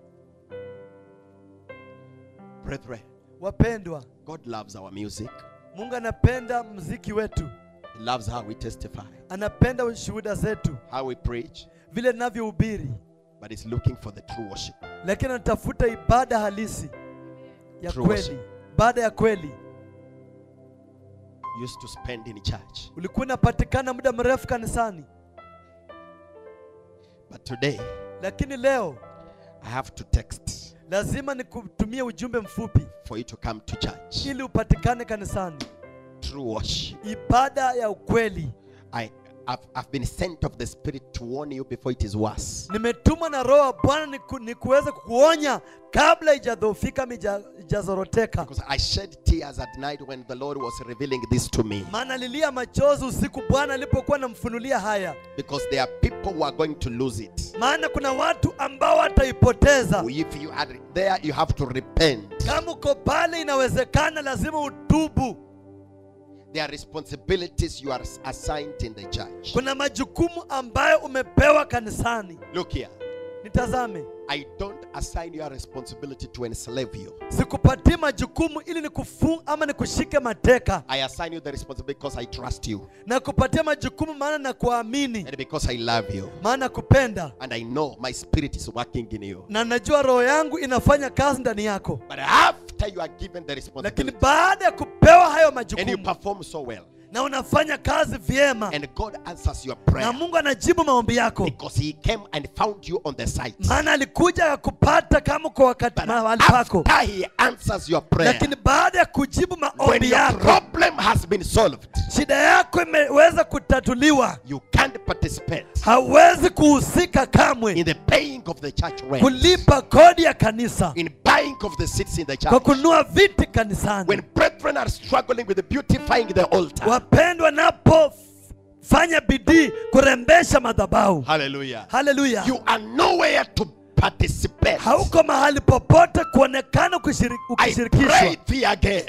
brethren wapendwa god loves our music mungu anapenda mziki wetu he loves how we testify anapenda shuhuda zetu how we preach vile ninavyohubiri but he's looking for the true worship lakini anatafuta ibada halisi ya True kweli worship. ibada ya kweli you used to spend in church ulikuwa unapatikana muda mrefu kanisani but today lakini leo i have to text lazima nikutumie ujumbe mfupi for you to come to church ili upatikane kanisani true worship ibada ya ukweli i I've, I've been sent of the Spirit to warn you before it is worse. nimetumwa na roho wa bwana niku, nikuweze kukuonya kabla ijadhofika mija- ijazoroteka Because I shed tears at night when the Lord was revealing this to me. maana lilia machozi usiku bwana alipokuwa namfunulia haya Because there are people who are going to lose it. maana kuna watu ambao wataipoteza If you are there, you have to repent. kama uko pale inawezekana lazima utubu There are responsibilities you are assigned in the church. kuna majukumu ambayo umepewa kanisani Look here. nitazame I don't assign your responsibility to enslave you. sikupatii majukumu ili nikufunga ama nikushike mateka I assign you the responsibility because I trust you na kupatia majukumu maana na kuamini and because I love you. maana kupenda And I know my spirit is working in you. na najua roho yangu inafanya kazi ndani yako But after you are given the lakini responsibility baada ya kupewa hayo and you majukumu perform so well, na unafanya kazi vyema and God answers your na prayer mungu anajibu maombi yako because He came and found you on the site. maana alikuja akakupata kama kwa wakati But mahali pako after He answers your prayer, lakini baada ya kujibu when maombi your yako problem has been solved, shida yako imeweza kutatuliwa you can't participate hauwezi kuhusika kamwe in the paying of the church rent, kulipa kodi ya kanisa in buying of the seats in the kwa church. kununua viti kanisani When brethren are struggling with beautifying the altar, wapendwa napofanya bidii kurembesha madhabahu hallelujah, haleluya you are nowhere to participate. hauko mahali popote kuonekana ukishiri- I ukishirikishwa pray thee again.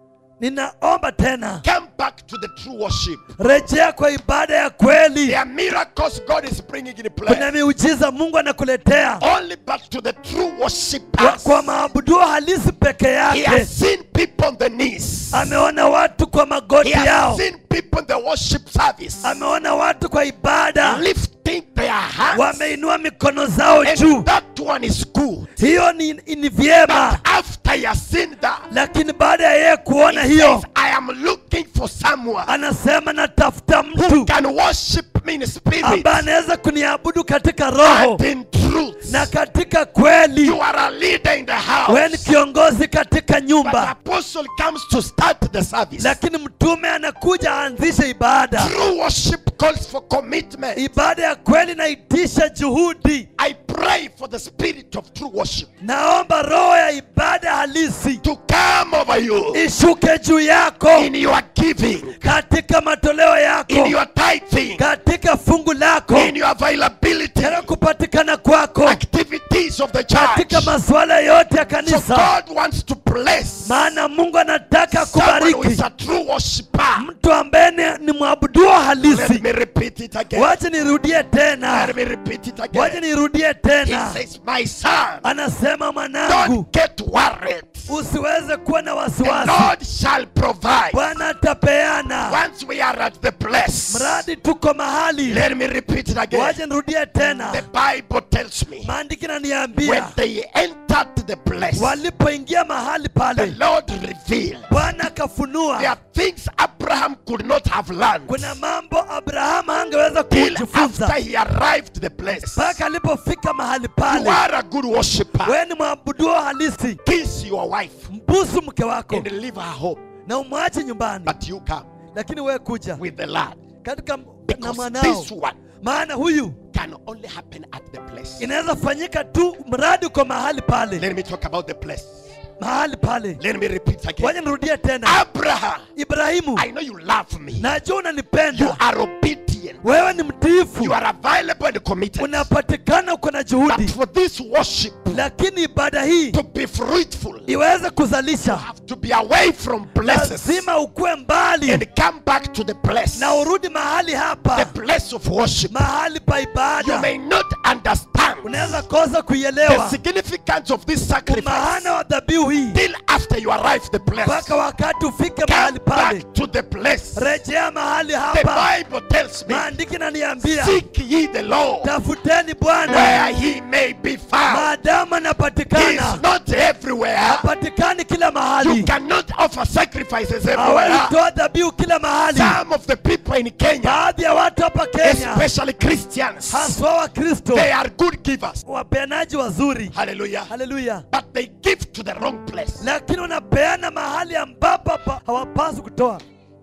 ninaomba tena Come back to the true worship. rejea kwa ibada ya kweli There are miracles God is bringing in kuna place. miujiza mungu anakuletea Only back to the true kwa, worshipers. kwa maabuduo halisi peke He yake has seen people on the knees. ameona watu kwa magoti He has yao seen people in the worship service ameona watu kwa ibada lifting their hands. wameinua mikono zao juu And that one is good. hiyo ni, ni vyema But after he has seen that, lakini baada ya yeye kuona he hiyo says, I am looking for someone anasema natafuta who mtu can worship me in spirit ambaye anaweza kuniabudu katika roho and in truth. na katika kweli You are a leader in the wewe ni house. kiongozi katika But nyumba apostle comes to start the service. lakini mtume anakuja aanzishe ibada True worship calls for commitment. ibada ya kweli naitisha juhudi I pray for the spirit of true worship naomba roho ya ibada halisi to come over you ishuke juu yako in your giving, katika matoleo in yako your tithing, katika fungu lako in your availability, katika kupatikana kwako activities of the katika church. masuala yote ya So kanisa God wants to bless maana mungu anataka someone who is kubariki a true worshiper. mtu ambaye ni, ni mwabuduo Let halisi me repeat it again. wache nirudie tena Let me repeat it wache again. nirudie He tena says, My son, anasema mwanangu don't get worried. usiweze kuwa na The wasiwasi Lord shall provide. bwana atapeana Once we are at the place, mradi tuko mahali let me repeat it again. wache nirudie The tena Bible tells me maandiki when naniambia they entered the place, walipoingia mahali the pale Lord revealed bwana there akafunua are things Abraham could not have learned kuna mambo abrahamu angeweza till kujifunza after he arrived the place. mpaka alipofika mahali You pale are a good worshiper. wewe ni mwabuduo halisi Kiss your wife mbusu mke wako and leave her home. na umwache nyumbani But you come lakini wewe kuja with the lad. katika na Because mwanao this one maana huyu can only happen at the place. inaweza fanyika tu mradi uko mahali pale Let me talk about the place. mahali pale Let me repeat again. waje nirudie tena Abraham, ibrahimu I know you love me. najua You unanipenda are obedient. wewe ni mtiifu You are available and committed. unapatikana uko na But juhudi for this worship lakini ibada hii to be fruitful, you iweze kuzalisha have to be away from places lazima ukuwe mbali and come back to the place, na urudi mahali the hapa place of worship. mahali pa You ibada may not understand unaweza kosa the kuielewa significance of this sacrifice maana wa dhabihu hii till after you arrive the place. mpaka wakati ufike Come mahali pale back to the place. rejea mahali The hapa Bible tells me, maandiki naniambia seek ye the Lord tafuteni bwana where he may be found. maadamu He anapatikana is not everywhere. hapatikani kila You mahali cannot offer sacrifices everywhere. hawezi toa dhabihu kila mahali Some of the people in Kenya, baadhi ya watu hapa kenya especially Christians, haswa wa kristo they are good givers. wapeanaji wazuri Hallelujah. haleluya But they give to the wrong place. lakini unapeana mahali ambapo hapa hawapaswi kutoa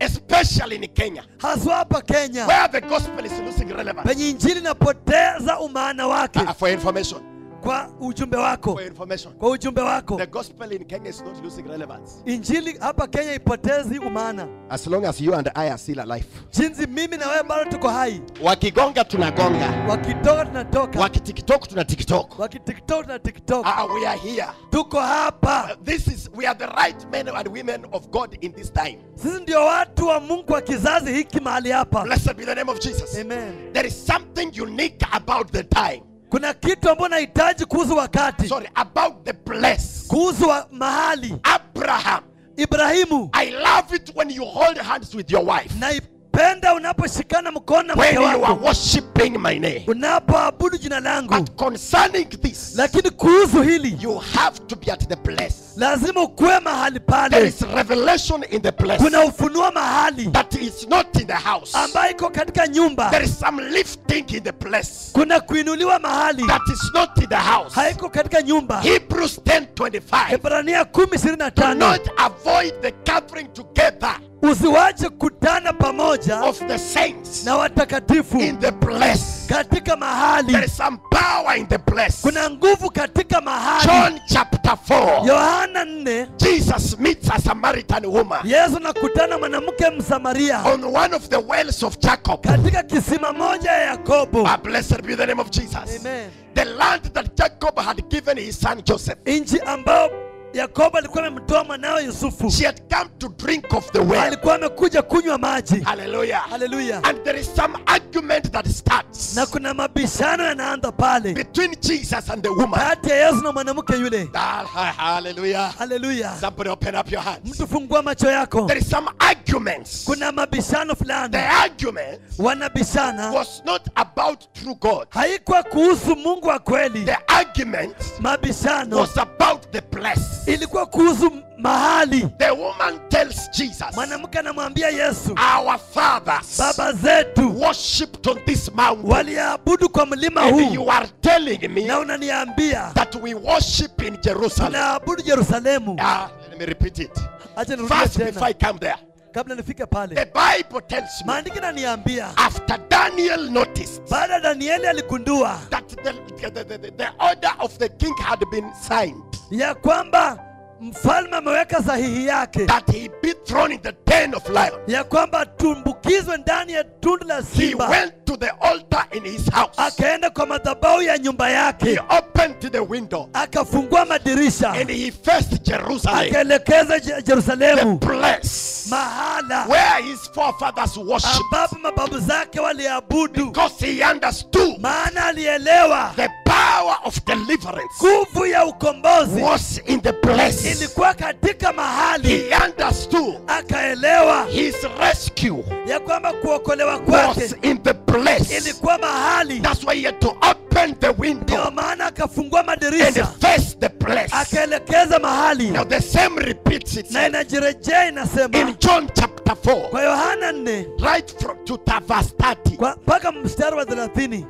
especially in Kenya, haswa hapa kenya where the gospel is losing relevance. penye injili inapoteza umaana wake Uh, for information, kwa ujumbe wako for information, kwa ujumbe wako the gospel in Kenya is not losing relevance. injili hapa kenya ipotezi umaana As long as you and I are still alive. jinsi mimi na wewe bado tuko hai Wakigonga tunagonga, wakitoka tunatoka wakitiktok tuna tiktok. wakitiktok na tiktok Uh, we are here. tuko hapa Uh, this is we are the right men and women of God in this time. sisi ndio watu wa mungu kwa kizazi hiki mahali hapa Blessed be the name of Jesus. amen There is something unique about the time. kuna kitu ambayo nahitaji kuhusu wakati Sorry, about the place. kuhusu wa mahali Abraham. ibrahimu I love it when you hold hands with your wife. naipenda unaposhikana mkono na When mke you are wako worshiping my name. unapoabudu jina langu But concerning this, lakini kuhusu hili you have to be at the place. lazima ukuwe mahali There pale is revelation in the place kuna ufunua mahali that is not in the house. ambayo iko katika nyumba There is some lifting in the place kuna kuinuliwa mahali that is not in the house. haiko katika nyumba Hebrews 10:25. Ibrania kumi ishirini na Do tano not avoid the gathering together usiwache kutana pamoja of the saints na watakatifu in the place. katika There mahali is some power in the place. kuna nguvu katika mahali John chapter 4. yohana 4 Jesus meets a Samaritan woman yesu nakutana mwanamke msamaria on one of the wells of Jacob. katika kisima moja ya yakobo Ah, blessed be the name of Jesus. Amen. The land that Jacob had given his son Joseph. nchi ambayo yakobo alikuwa amemtoa mwanawe yusufu She had come to drink of the well. alikuwa amekuja kunywa maji Hallelujah. haleluya And there is some argument that starts na kuna mabishano yanaanza pale between Jesus and the woman. kati ya yesu na mwanamke yule Ah, ha- hallelujah. haleluya Somebody open up your hands. mtu fungua macho yako There is some arguments. kuna mabishano The fulani argument wanabishana was not about true God. haikuwa kuhusu mungu wa kweli The argument mabishano was about the place. ilikuwa kuhusu mahali The woman tells Jesus, mwanamke anamwambia yesu Our fathers baba zetu worshipped on this mountain. waliabudu kwa mlima And huu you are telling me na unaniambia that we worship in Jerusalem. tunaabudu yerusalemu Ah, let me repeat it. acha nirudie First, before tena I come there, kabla nifike the pale Bible tells me maandiki naniambia after Daniel noticed baada ya danieli aligundua that the, the, the, the, the order of the king had been signed, ya kwamba mfalme ameweka sahihi yake that he be thrown in the den of lions. ya kwamba tumbukizwe ndani ya tundu la He simba went to the altar in his house. akaenda kwa madhabahu ya nyumba He yake opened the window akafungua madirisha and he faced Jerusalem, akaelekeza Je- the jerusalemu place mahala where his forefathers worshipped, ambapo mababu zake waliabudu because he understood maana alielewa the power of deliverance nguvu ya ukombozi was in the place. ilikuwa katika mahali He understood akaelewa his rescue ya kwamba kuokolewa was kwake in the place. ilikuwa mahali That's why he had to open the ndio window maana akafungua and madirisha face the place. akaelekeza mahali Now the same repeats na itself inajirejea inasema in John chapter 4, kwa yohana 4 right from to the verse 30. kwa- mpaka mstari wa 30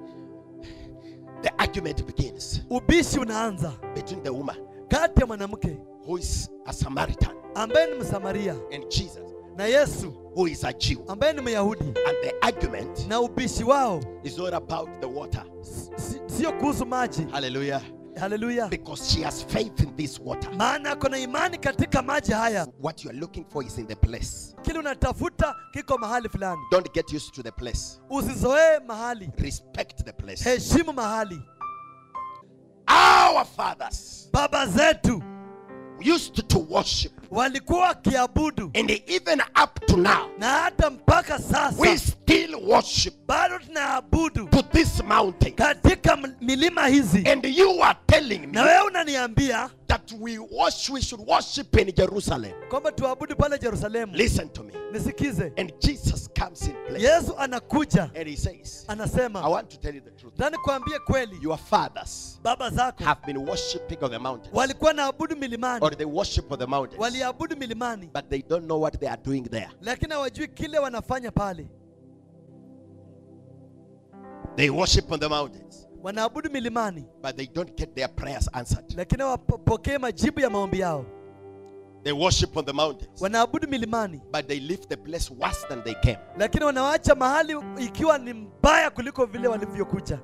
The argument begins ubishi unaanza between the woman kati ya mwanamke who is a Samaritan ambaye ni msamaria and Jesus na yesu who is a Jew. ambaye ni myahudi And the argument na ubishi wao is not about the water. si- sio kuhusu maji Hallelujah. haleluya Because she has faith in this water. maana ako na imani katika maji haya What you are looking for is in the place. kile unatafuta kiko mahali fulani Don't get used to the place. usizoee mahali Respect the place. heshimu mahali Our fathers baba zetu used to worship. walikuwa wakiabudu And even up to now, na hata mpaka we sasa still worship bado tunaabudu to this mountain. katika m- milima hizi And you are telling me na wewe unaniambia that we worship, we should worship in Jerusalem. kwamba tuabudu pale yerusalemu Listen to me. nisikize And Jesus comes in place. yesu anakuja And he says, I anasema want to tell you the truth. nani kuambie kweli Your fathers baba zako have been worshiping on the mountains. walikuwa naabudu milimani Or they worship on the mountains. waliabudu milimani But they don't know what they are doing there. lakini hawajui kile wanafanya pale They worship on the mountains. wanaabudu milimani But they don't get their prayers answered. lakini hawapokee majibu ya maombi yao They worship on the mountains, wanaabudu milimani but they leave the place worse than they came. lakini wanawacha mahali ikiwa ni mbaya kuliko vile walivyokuja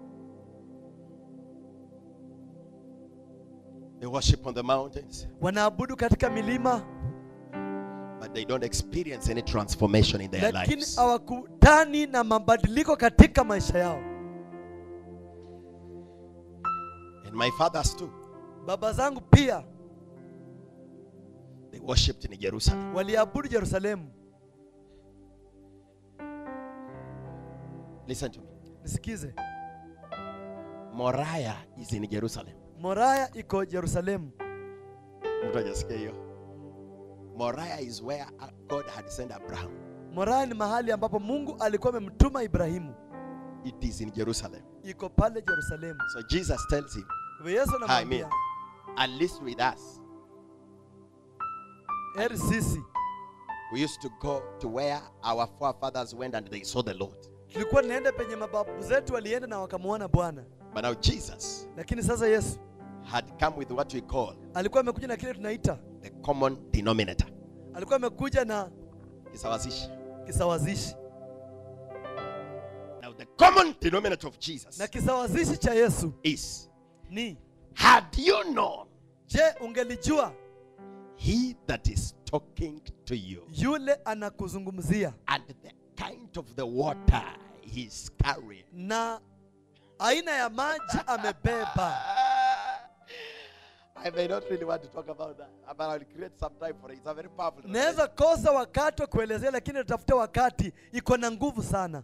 They worship on the mountains, wanaabudu katika milima but they don't experience any transformation in their lakini lives. hawakutani na mabadiliko katika maisha yao And my fathers too, baba zangu pia they worshipped in Jerusalem. waliabudu yerusalemu Listen to me. nisikize Moriah is in Jerusalem. moraya iko yerusalemu Mtu hajasikia hiyo. Moriah is where God had sent Abraham. moraya ni mahali ambapo mungu alikuwa amemtuma ibrahimu It is in Jerusalem. iko pale yerusalemu So Jesus tells him, Kwa yesu I mean, anamwambia at least with us, heri sisi we used to go to where our forefathers went and they saw the Lord. tulikuwa tunaenda penye mababu zetu walienda na wakamwona bwana But now Jesus lakini sasa yesu had come with what we call alikuwa amekuja na kile tunaita the common denominator. alikuwa amekuja na Kisawazishi. kisawazishi Now the common denominator of Jesus na kisawazishi cha yesu is, ni had you known je ungelijua he that is talking to you yule anakuzungumzia and the kind of the water he's carrying. na aina ya maji amebeba I may not really want to talk about that, but I'll create some time for it. It's a very powerful. naweza kosa wakati wa kuelezea lakini natafuta wakati iko na nguvu sana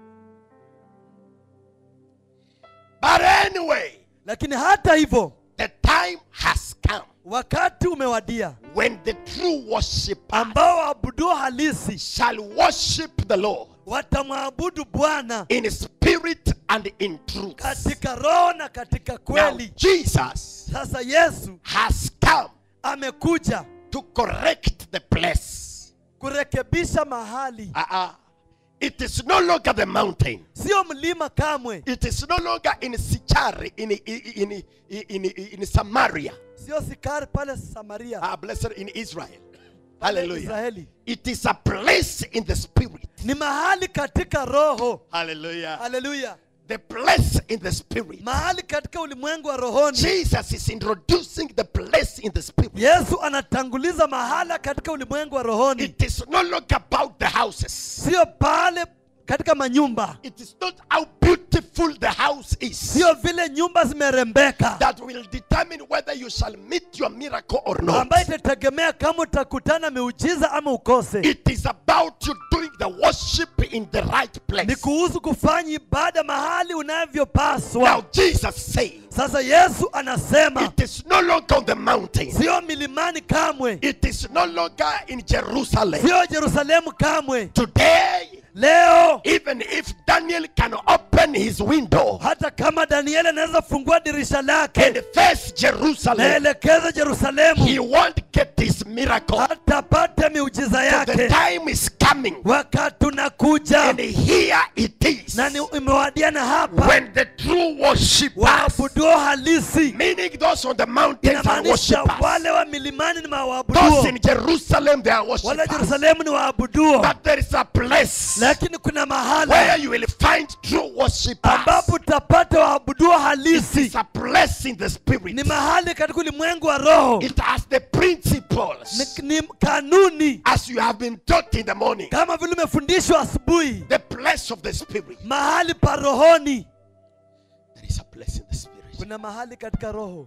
But anyway, lakini hata hivyo the time has come wakati umewadia when the true worshiper ambao waabuduo halisi shall worship the Lord watamwabudu bwana in spirit and in truth. katika roho na katika Now, kweli Jesus sasa yesu has come amekuja to correct the place. kurekebisha mahali Uh-uh. It is no longer the mountain. sio mlima kamwe It is no longer in Sichari, in, in, in, in, in Samaria. sio sikari pale samaria Ah, blessed in Israel. pale Hallelujah. israeli It is a place in the spirit. ni mahali katika roho Hallelujah. haleluya The place in the spirit. mahali katika ulimwengu wa rohoni Jesus is introducing the place in the spirit. yesu anatanguliza mahala katika ulimwengu wa rohoni It is no longer about the houses. sio pale katika manyumba It is not how beautiful the house is sio vile nyumba zimerembeka that will determine whether you shall meet your miracle or not. ambayo itategemea kama utakutana miujiza ama ukose It is about you doing the worship in the right ni place. kuhusu kufanya ibada mahali unavyopaswa Now Jesus says, sasa yesu anasema it is no longer on the mountain. sio milimani kamwe It is no longer in Jerusalem. sio yerusalemu kamwe Today, leo even if Daniel can open his window hata kama danieli anaweza fungua dirisha lake and face Jerusalem, naelekeza jerusalemu he won't get his miracle. hatapata miujiza So the yake time is coming, wakati unakuja and here it is na ni imewadia na hapa when the true worshippers, waabuduo halisi meaning those on the mountains, are inamaanisha worshippers. wale wa milimani ni Those mawaabuduo in Jerusalem, they are wale worshippers. jerusalemu ni waabuduo But there is a place lakini kuna where mahala you will find true worshippers. ambapo utapata waabuduo halisi It's a place in the spirit. ni mahali katika ulimwengu wa roho It has the principles ni, ni kanuni as you have been taught in the morning. kama vile umefundishwa asubuhi The place of the spirit. mahali pa rohoni There is a place in the spirit. kuna mahali katika roho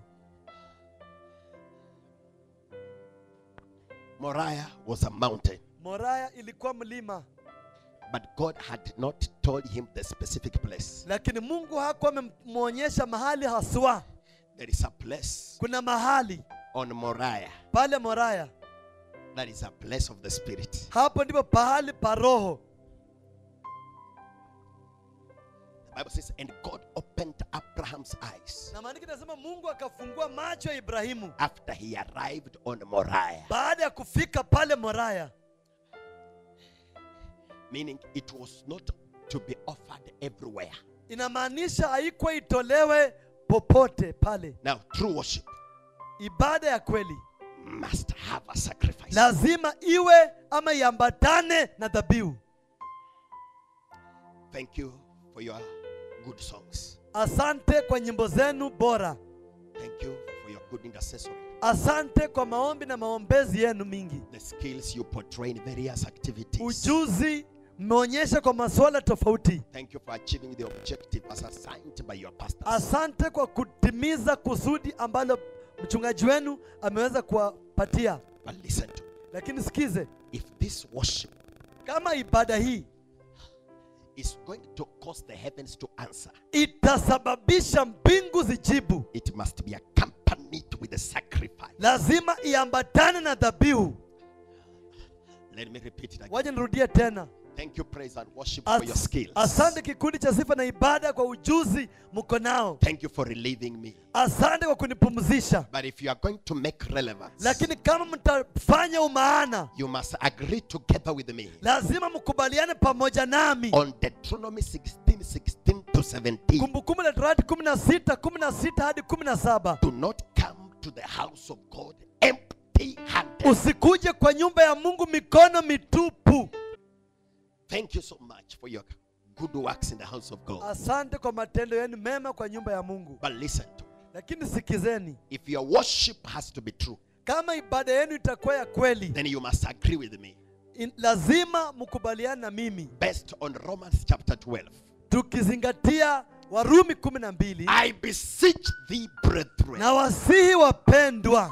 Moriah was a mountain, moraya ilikuwa mlima but God had not told him the specific place. lakini mungu hakuwa amemwonyesha mahali haswa There is a place kuna mahali on Moriah pale moraya that is a place of the spirit. hapo ndipo pahali pa roho The Bible says, and God opened Abraham's eyes na maandiko inasema mungu akafungua macho ya ibrahimu after he arrived on Moriah. baada ya kufika pale moraya Meaning it was not to be offered everywhere. inamaanisha haikuwa itolewe popote pale Now, true worship ibada ya kweli must have a sacrifice. lazima iwe ama iambatane na dhabihu Thank you for your good songs. asante kwa nyimbo zenu bora Thank you for your good intercessory. asante kwa maombi na maombezi yenu mingi The skills you portray in various activities. ujuzi mmeonyesha kwa masuala tofauti Thank you for achieving the objective as assigned by your pastors. asante kwa kutimiza kusudi ambalo mchungaji wenu ameweza kuwapatia But listen to me. lakini sikize If this worship kama ibada hii is going to cause the heavens to answer, itasababisha mbingu zijibu it must be accompanied with a sacrifice. lazima iambatane na dhabihu Let me repeat it again. waje nirudie tena Thank you, praise and worship As- for your skills. asante kikundi cha sifa na ibada kwa ujuzi mko nao Thank you for relieving me. asante kwa kunipumzisha But if you are going to make relevance, lakini kama mtafanya umaana you must agree together with me lazima mkubaliane pamoja nami on Deuteronomy 16 16 to 17. kumbukumbu la torati 16 16 hadi 17 Do not come to the house of God empty handed. usikuje kwa nyumba ya mungu mikono mitupu Thank you so much for your good works in the house of God. asante kwa matendo yenu mema kwa nyumba ya mungu But listen to me. lakini sikizeni If your worship has to be true, kama ibada yenu itakuwa ya kweli then you must agree with me. in, lazima mkubaliane na mimi Based on Romans chapter 12. tukizingatia warumi kumi na mbili I beseech thee, brethren, na wasihi wapendwa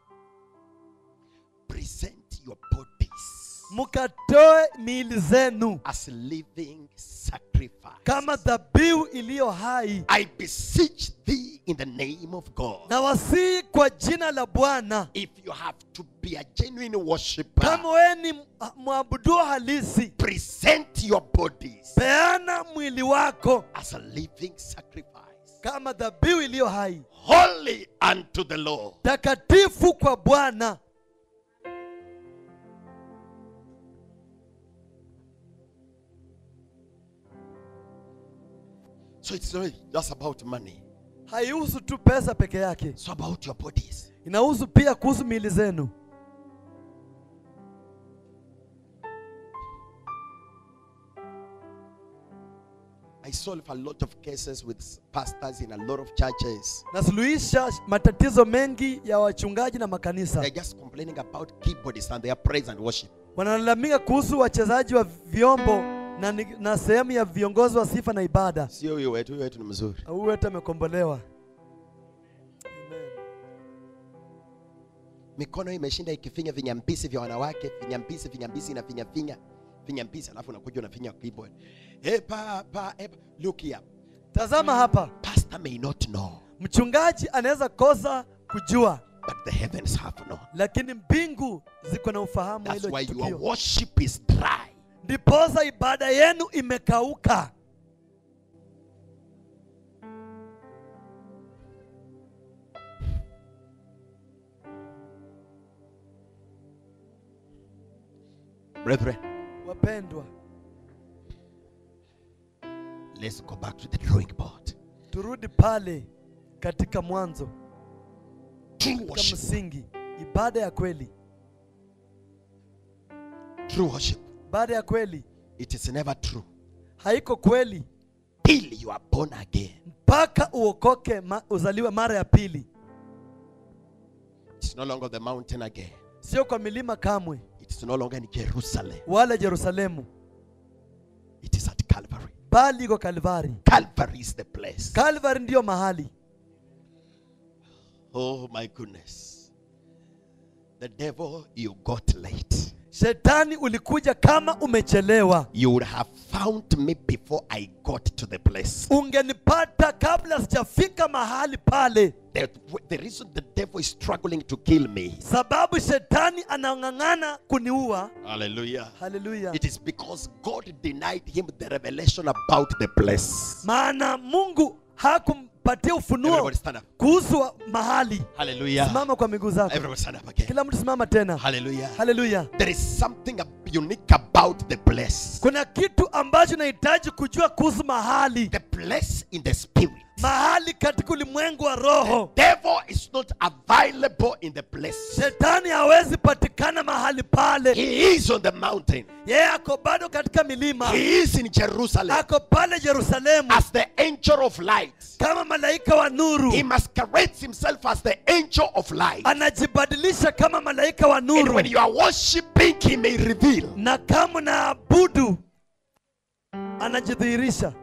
present your bodies mkatoe miili zenu as living sacrifice. kama dhabihu iliyo hai I beseech thee in the name of God. na wasihi kwa jina la bwana If you have to be a genuine worshiper, kama wewe ni mwabuduo halisi present your bodies peana mwili wako as a living sacrifice, kama dhabihu iliyo hai holy unto the Lord. takatifu kwa bwana So it's not just about money, haihusu tu pesa peke yake it's about your bodies. inahusu pia kuhusu miili zenu I solve a lot of cases with pastors in a lot of churches. nasuluhisha matatizo mengi ya wachungaji na makanisa They're just complaining about keyboards and their praise and worship. wanalalamika kuhusu wachezaji wa vyombo na, ni- na sehemu ya viongozi wa sifa na ibada Sio huyo wetu, huyo wetu ni mzuri. huyu wetu amekombolewa Mikono imeshinda ikifinya vinyambisi vya wanawake, vinyambisi vinyambisi na finya finya vinyambisi, alafu unakuja unafinya keyboard. Epa, pa, epa. Look here. tazama hapa Pastor may not know, mchungaji anaweza kosa kujua but the heavens have known. lakini mbingu ziko na ufahamu wa That's hilo why your tukio worship is dry. ndiposa ibada yenu imekauka Brethren, wapendwa let's go back to the drawing board. turudi pale katika mwanzo True katika worship. msingi ibada ya kweli True worship. ibada ya kweli It is never true haiko kweli till you are born again. mpaka uokoke ma, uzaliwe mara ya pili It's no longer the mountain again. sio kwa milima kamwe It's no longer in Jerusalem. wala yerusalemu It is at Calvary. bali iko kalvari Calvary is the place. kalvari ndiyo mahali Oh my goodness. The devil, you got late. shetani ulikuja kama umechelewa You would have found me before I got to the place. ungenipata kabla sijafika mahali pale The, the reason the devil is struggling to kill me. sababu shetani anang'ang'ana kuniua Hallelujah. haleluya It is because God denied him the revelation about the place. maana mungu hakumpatia ufunuo Everybody stand up. kuhusu wa- mahali Hallelujah. simama kwa miguu zako Everybody stand up again. kila mtu simama tena Hallelujah. haleluya There is something unique about the place. kuna kitu ambacho nahitaji kujua kuhusu mahali The place in the spirit mahali katika ulimwengu wa roho Devil is not available in the place. shetani hawezi patikana mahali pale He is on the mountain. yeye ako bado katika milima He is in Jerusalem ako pale yerusalemu as the angel of light. kama malaika wa nuru He masquerades himself as the angel of light. anajibadilisha kama malaika wa And nuru when you are worshiping, he may reveal. na kama naabudu anajidhihirisha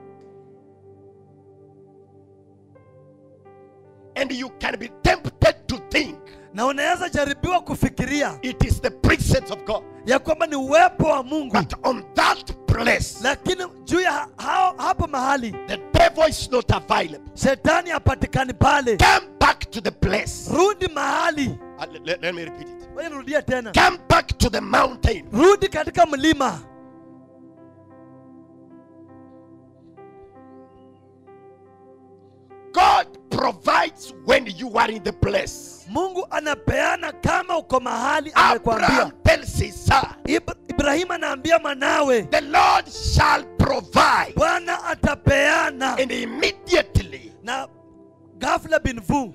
And you can be tempted to think na unaweza jaribiwa kufikiria it is the presence of God. ya kwamba ni uwepo wa mungu But on that place, lakini juu ya ha- hao- hapo mahali the devil is not available. shetani hapatikani pale Come back to the place. rudi mahali Uh, let- let- let me repeat it. Ngoja nirudie tena Come back to the mountain. rudi katika mlima God provides when you are in the place. mungu anapeana kama uko mahali Abraham amekwambia tells his son, Ib- ibrahimu anaambia mwanawe The Lord shall provide. bwana atapeana And immediately, na ghafla binvu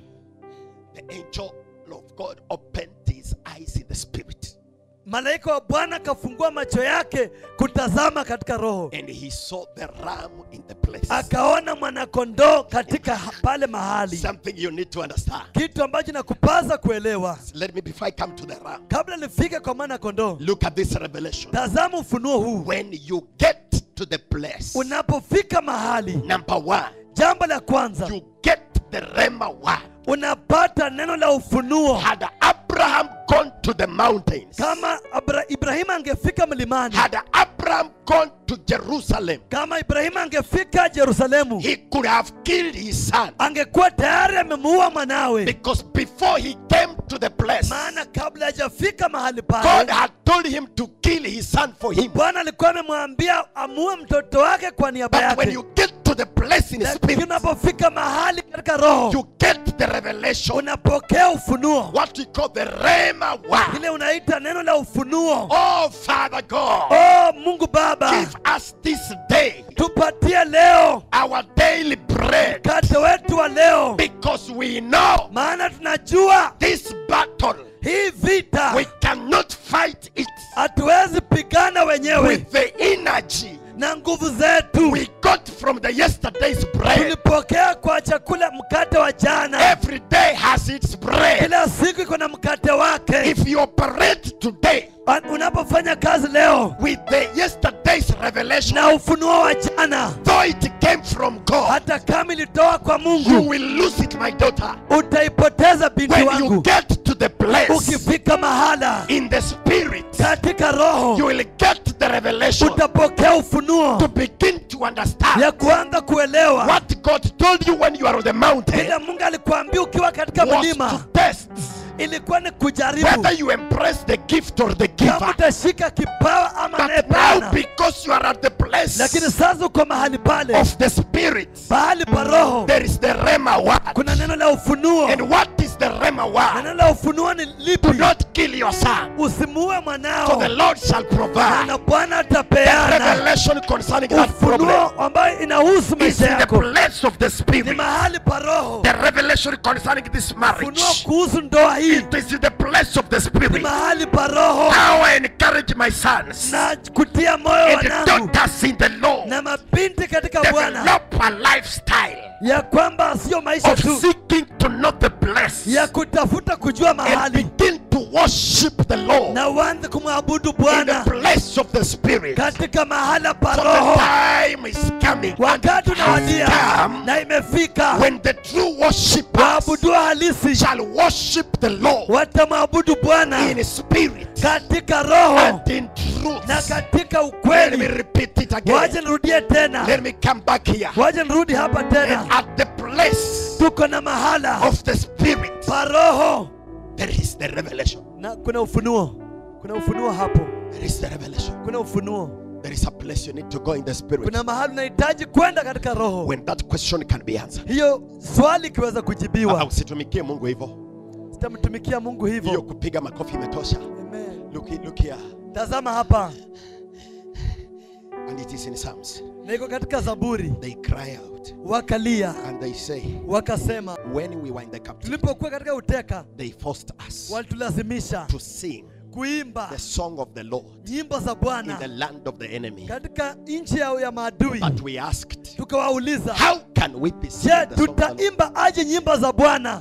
the angel of God opened his eyes in the spirit. malaika wa bwana akafungua macho yake kutazama katika roho And he saw the ram in the place. akaona mwanakondoo katika ha- pale mahali Something you need to understand. kitu ambacho nakupaza kuelewa Let me, before I come to the ram, kabla nifike kwa mwana kondoo look at this revelation. tazama ufunuo huu When you get to the place, unapofika mahali number one, jambo la kwanza you get the Rema word. unapata neno la ufunuo Had Abraham gone to the mountains, kama Abra- ibrahimu angefika mlimani had Abraham gone to Jerusalem, kama ibrahimu angefika jerusalemu he could have killed his son. angekuwa tayari amemuua mwanawe Because before he came to the place, maana kabla hajafika mahali God pale had told him to kill his son for him. bwana alikuwa amemwambia amue mtoto wake kwa niaba But when yake you get to the place in lakini spirit, unapofika mahali katika roho you get the revelation, unapokea ufunuo what we call the Rema word. ile unaita neno la ufunuo Oh, Father God, oh mungu baba give us this day tupatie leo our daily bread mkate wetu wa leo because we know maana tunajua this battle, hii vita we cannot fight it hatuwezi pigana wenyewe with the energy na nguvu zetu we got from the yesterday's bread. tulipokea kwa chakula mkate wa jana Every day has its bread. kila siku iko na mkate wake If you operate today An- unapofanya kazi leo with the yesterday's revelation, na ufunuo wa jana though it came from God, hata kama ilitoa kwa you mungu will lose it, my daughter. utaipoteza binti When you wangu get to the place ukifika mahala in the spirit, katika you roho will get the revelation utapokea ufunuo to begin to understand ya kuanza kuelewa what God told you when you are on the mountain ile mungu alikuambia ukiwa katika was to mlima test ilikuwa ni kujaribu whether you embrace the gift or the kama giver. utashika kipawa ama But now, anayepeana because you are at the place lakini sasa uko mahali pale of the spirit, mahali pa roho there is the Rema word. kuna neno la ufunuo And what is the Rema na word? neno la ufunuo ni Do lipi not kill your son, usimuue for mwanao the Lord shall provide. na bwana The atapeana revelation concerning that problem ufunuo ambayo inahusu is maisha in the yako place of the ni spirit. mahali pa roho The revelation concerning this ufunuo marriage, kuhusu ndoa hii it is in the place of the ni spirit. mahali pa roho Now I encourage my sons na kutia moyo and wanangu daughters in the Lord, na mabinti katika bwana develop a lifestyle ya kwamba sio maisha of tu seeking to know the place ya kutafuta kujua and mahali begin to worship the Lord na uanze kumwabudu in the bwana place of the spirit. katika mahala pa For the roho time is coming and wakati it has unawadia come na imefika when the true worshippers waabudu halisi shall worship the Lord watamwabudu bwana in spirit katika roho and in truth. na katika Let me ukweli repeat it waje again. nirudie tena Let me come back here. waje nirudi hapa And tena at the place tuko na mahala of the spirit, pa roho there is the revelation. na kuna ufunuo kuna ufunuo hapo There is the revelation. kuna ufunuo There is a place you need to go in the spirit kuna mahali unahitaji kwenda katika roho when that question can be answered. hiyo swali ikiweza Ah, kujibiwa Usitumikie Mungu hivyo. sitamtumikia mungu Hiyo hivyo kupiga makofi imetosha. Amen. Look, look here. tazama hapa And it is in Psalms. na iko katika zaburi They cry out wakalia and they say, wakasema when we were in the captivity, tulipokuwa katika uteka they forced us walitulazimisha to sing kuimba the song of the Lord nyimbo za in bwana the land of the enemy. katika nchi ya, ya maadui But we asked, tukawauliza how can we be je singing the song of the Lord? tutaimba aje nyimbo za bwana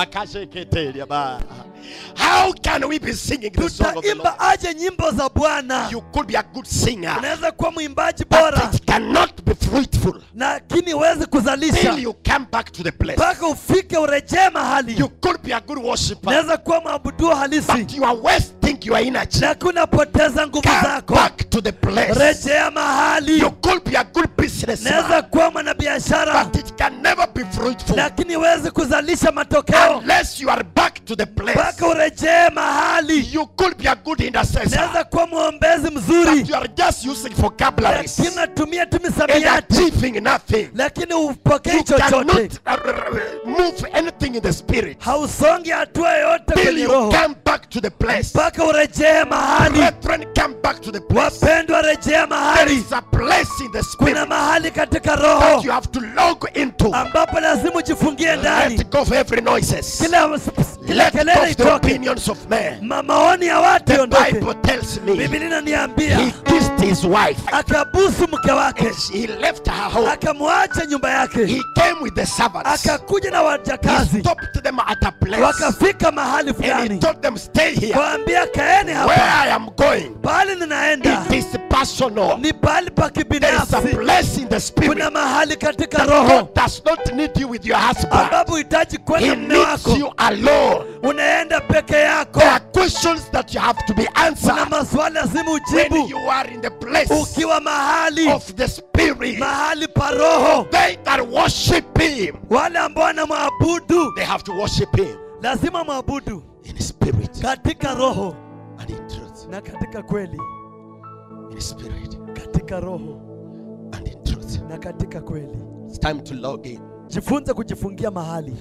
How can we be singing the song of the Lord? tutaimba aje nyimbo za bwana You could be a good singer, unaweza kuwa mwimbaji but bora it cannot be fruitful lakini huwezi till kuzalisha you come back to the place. mpaka ufike urejee mahali You could be a good worshiper, unaweza kuwa mwabuduo halisi but you are wasting your energy. lakini unapoteza nguvu Come zako back to the place. rejea mahali You could be a good businessman, unaweza kuwa mwanabiashara but it can never be fruitful lakini huwezi kuzalisha matokeo unless you are back to the place. mpaka urejee mahali You could be a good intercessor, unaweza kuwa mwombezi mzuri but you are just using vocabularies lakini unatumia tu and misamiati achieving nothing. lakini upokei You chochote cannot uh, uh, move anything in the spirit hausongi hatua yoyote till kwenye you roho come back to the place. mpaka urejee mahali Brethren, come back to the place. wapendwa rejea There mahali is a place in the kuna spirit mahali katika that roho you have to log into. ambapo lazima ujifungie ndani Let go of every noises. kila kila Let go kelele of the itoke opinions of men. Ma- maoni ya watu The iondoke Bible tells me biblia he inaniambia kissed his wife. akabusu mke wake He left her home. akamwacha nyumba yake He came with the servants. akakuja na He wajakazi stopped them at a place. wakafika mahali And he fulani told them, stay here. kawaambia kaeni Where hapa I am going, pahali ninaenda it is personal. ni pahali pa There is a kibinafsi place in the spirit. kuna mahali katika that roho God does not need you with your husband. ambapo uhitaji He kwenda mme needs wako you alone. unaenda peke yako There are questions that you have to be kuna answered maswali lazima when ujibu you are in the place ukiwa mahali of the spirit. mahali pa roho They that worship Him, wale ambao wanamwabudu they have to worship Him lazima mwabudu in spirit katika roho and in truth. na katika kweli In spirit katika roho and in truth. na katika kweli It's time to log in. jifunze kujifungia mahali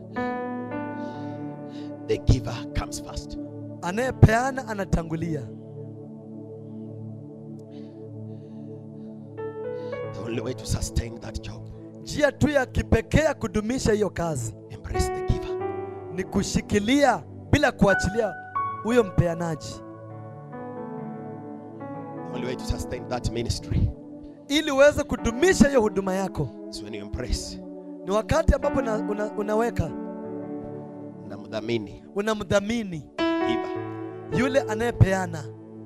The giver comes first. anayepeana anatangulia The only way to sustain that job, njia tu ya kipekee ya kudumisha hiyo kazi embrace the giver. ni kushikilia bila kuachilia huyo mpeanaji The only way to sustain that ministry ili uweze kudumisha hiyo huduma yako is when you embrace ni wakati ambapo una, una, unaweka namdhamini unamdhamini giver. yule anayepeana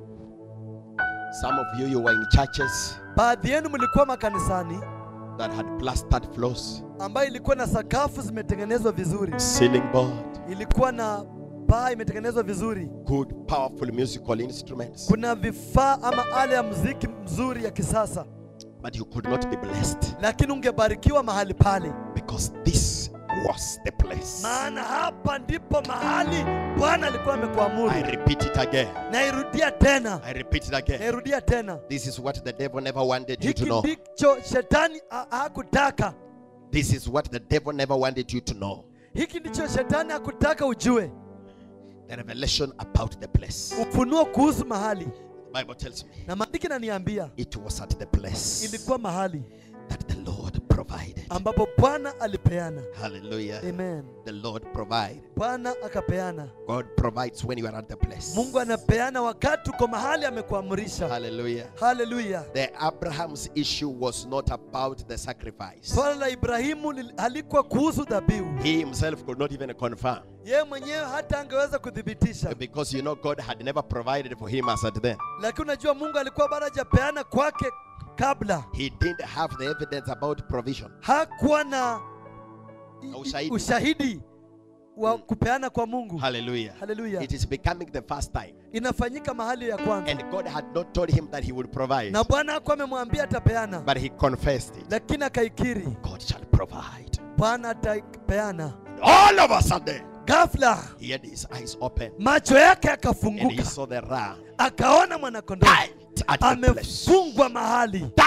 Some of you, you were in churches baadhi yenu mlikuwa makanisani that had plastered floors, ambayo ilikuwa na sakafu zimetengenezwa vizuri ceiling board, ilikuwa na paa imetengenezwa vizuri good, powerful musical instruments, kuna vifaa ama ala ya muziki mzuri ya kisasa but you could not be blessed lakini ungebarikiwa mahali pale because this was the place. maana hapa ndipo mahali bwana alikuwa amekuamuru I repeat it again. nairudia tena I repeat it again. nairudia tena This is what the devil never wanted you to hiki know. ndicho shetani ha- hakutaka This is what the devil never wanted you to know. hiki ndicho shetani hakutaka ujue The revelation about the place. ufunuo kuhusu mahali The Bible tells me na maandiki naniambia it was at the place ilikuwa mahali that the Lord provided. ambapo bwana alipeana Hallelujah. amen The Lord provided. bwana akapeana God provides when you are at the place. mungu anapeana wakati uko mahali amekuamrisha Hallelujah. haleluya The Abraham's issue was not about the sacrifice. swala la ibrahimu lil- halikuwa kuhusu dhabihu He himself could not even confirm yeye mwenyewe hata angeweza kuthibitisha because you know God had never provided for him as at then. lakini unajua mungu alikuwa bado hajapeana kwake kabla He didn't have the evidence about provision. hakuwa na i- i- Ushahidi. ushahidi wa kupeana kwa mungu Hallelujah. haleluya It is becoming the first time. inafanyika mahali ya kwanza And God had not told him that he would provide, na bwana hakuwa amemwambia atapeana but he confessed it. lakini akaikiri God shall provide. bwana atapeana All of a sudden, ghafla he had his eyes open macho yake and he yakafunguka saw the ram akaona mwanakondoo tied at the place. amefungwa mahali Tied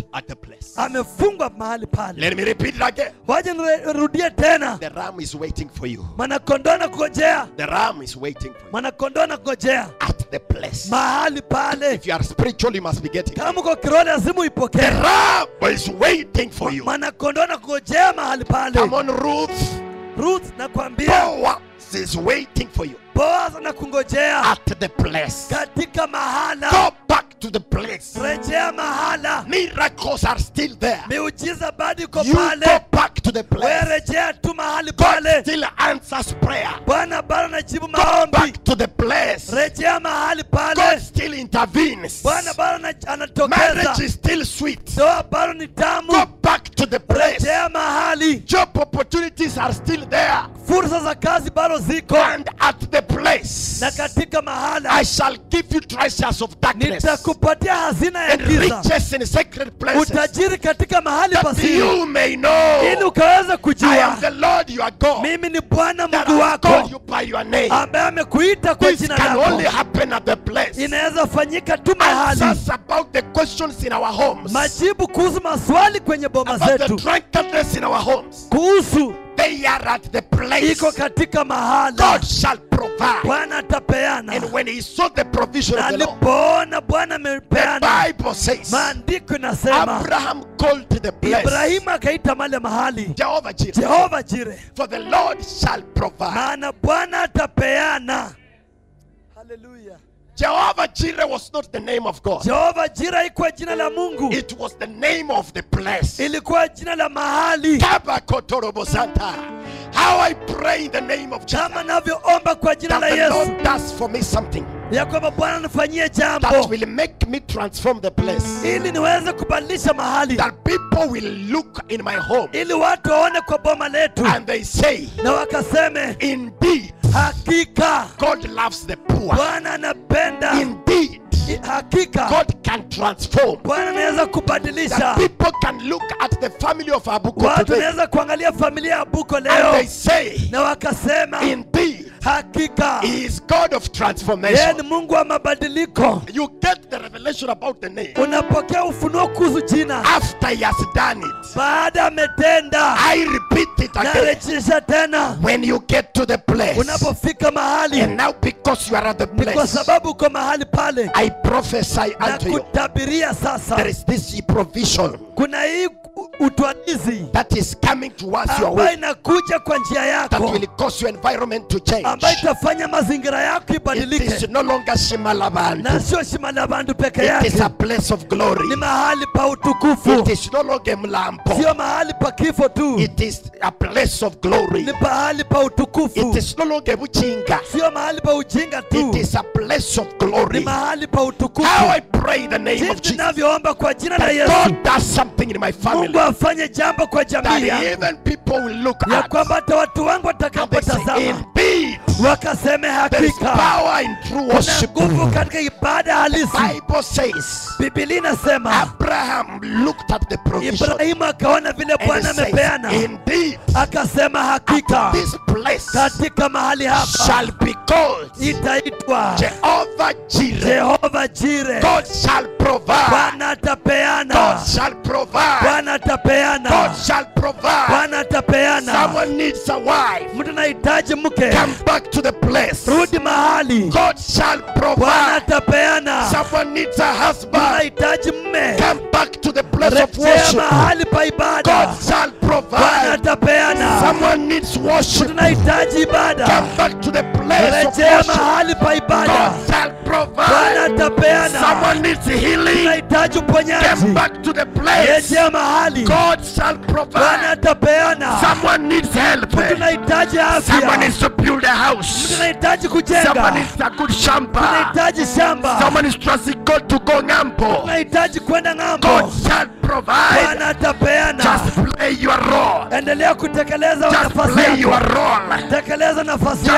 at the place. amefungwa mahali pale Let me repeat it again. waje nirudie tena The ram is waiting for you. mwanakondoo na kungojea The ram is waiting for you mwanakondoo na kungojea at the place. mahali pale If you are spiritual, you must be getting it. kama uko kiroho lazima The uipokee ram is waiting for you. mwanakondoo na kungojea mahali pale Come on, Ruth. ruth nakwambia Boaz is waiting for you boaz na kungojea at the place. katika mahala Go back to the place. rejea mahala Miracles are still there. miujiza bado iko You go pale back to the we place. rejea tu mahali God pale still answers prayer. bwana bado anajibu Go maombi back to the place. rejea mahali God pale still intervenes. bwana bado ana- Marriage anatokeza is still sweet. ndoa bado ni Go tamu back to the place. rejea mahali Job opportunities are still there. fursa za kazi bado ziko And at the place, na katika mahala I shall give you treasures of darkness nitakupatia hazina ya and giza riches in sacred places, utajiri katika mahali that pasiri you may know ili ukaweza I am kujua the Lord your God, mimi ni bwana that mungu I call wako you by your name. ambaye amekuita kwa This jina can only lako happen at the place. inaweza fanyika tu mahali Answers about the questions in our homes, majibu kuhusu maswali kwenye boma about the zetu drunkenness in our homes, kuhusu they are at the place. iko katika mahala God shall provide. bwana atapeana And when he saw the provision na of the Lord, alipoona bwana the amepeana Bible says maandiko inasema Abraham called to the place ibrahimu akaita male mahali Jehovah Jireh. jehova jire For the Lord shall provide. maana bwana atapeana haleluya Jehovah Jireh was not the name of God. jehova jire haikuwa jina la mungu It was the name of the place. ilikuwa jina la mahali Tabakotorobosanta. How I pray in the name of Jesus kama navyoomba kwa jina that la the yesu Lord does for me something ya kwamba bwana nifanyie that jambo will make me transform the place. ili niweze kubadilisha mahali That people will look in my home ili watu waone kwa boma letu and they say, na wakaseme Indeed, hakika God loves the poor. bwana anapenda Indeed, I- hakika God can transform. bwana anaweza That kubadilisha people can look at the family of Abuko watu today wanaweza kuangalia familia ya buko and leo they say, na wakasema Indeed, hakika He is God of yeye ni transformation. mungu wa mabadiliko You get the revelation about the name unapokea ufunuo kuhusu jina after He has done it. baada ametenda I repeat it again. narejesha tena When you get to the place, unapofika mahali and now because you are at the ni kwa place, sababu uko mahali pale I prophesy na unto you kutabiria there sasa is this provision kuna hii u- utwalizi that is coming towards your ambayo way inakuja kwa njia that yako will cause your environment to change. ambayo itafanya mazingira yako It is ibadilike no longer Shimalabantu. na sio shima la bandu peke It is yake a place of glory. ni mahali pa utukufu It is no longer Mlampo. sio mahali pa kifo tu It is a place of glory. ni pahali pa utukufu It is no longer Buchinga. sio mahali pa ujinga tu It is a place of ni glory. mahali pa How utukufu I pray in the name of jinsi Jesus ninavyoomba kwa jina la that yesu God does something in my family mungu afanye jambo kwa jamii that yangu even people will look ya at kwamba hata watu wangu and they say, watakapotazama Indeed, wakaseme there is hakika power in true kuna worship. nguvu katika ibada halisi Bible says bibilia inasema Abraham looked at the provision ibrahimu akaona vile and he bwana says, amepeana Indeed, akasema at hakika this place katika mahali hapa shall be called itaitwa Jehovah Jireh. jehova jire God shall provide. bwana atapeana God shall provide. bwana atapeana God shall provide. bwana atapeana Someone needs a wife. mtu anahitaji mke Come back to the place. rudi mahali God shall bwana provide. atapeana Someone needs a mtu husband. anahitaji mme Come back to the place of rejea worship. mahali pa ibada God shall bwana provide. atapeana Someone needs mtu worship. anahitaji ibada Come back to the place of rejea worship. mahali pa ibada God shall bwana provide. atapeana Someone needs healing. unahitaji uponyaji Come back to the place. rejea mahali God shall bwana provide. atapeana Someone needs help. tunahitaji Someone afya needs to build a house. tunahitaji Someone kujenga needs a good shamba. tunahitaji shamba Someone is trusting God to go ngambo. tunahitaji kwenda ng'ambo God shall provide. bwana atapeana Just play your role. endelea kutekeleza Just nafasi play your yako role. tekeleza nafasi Just yako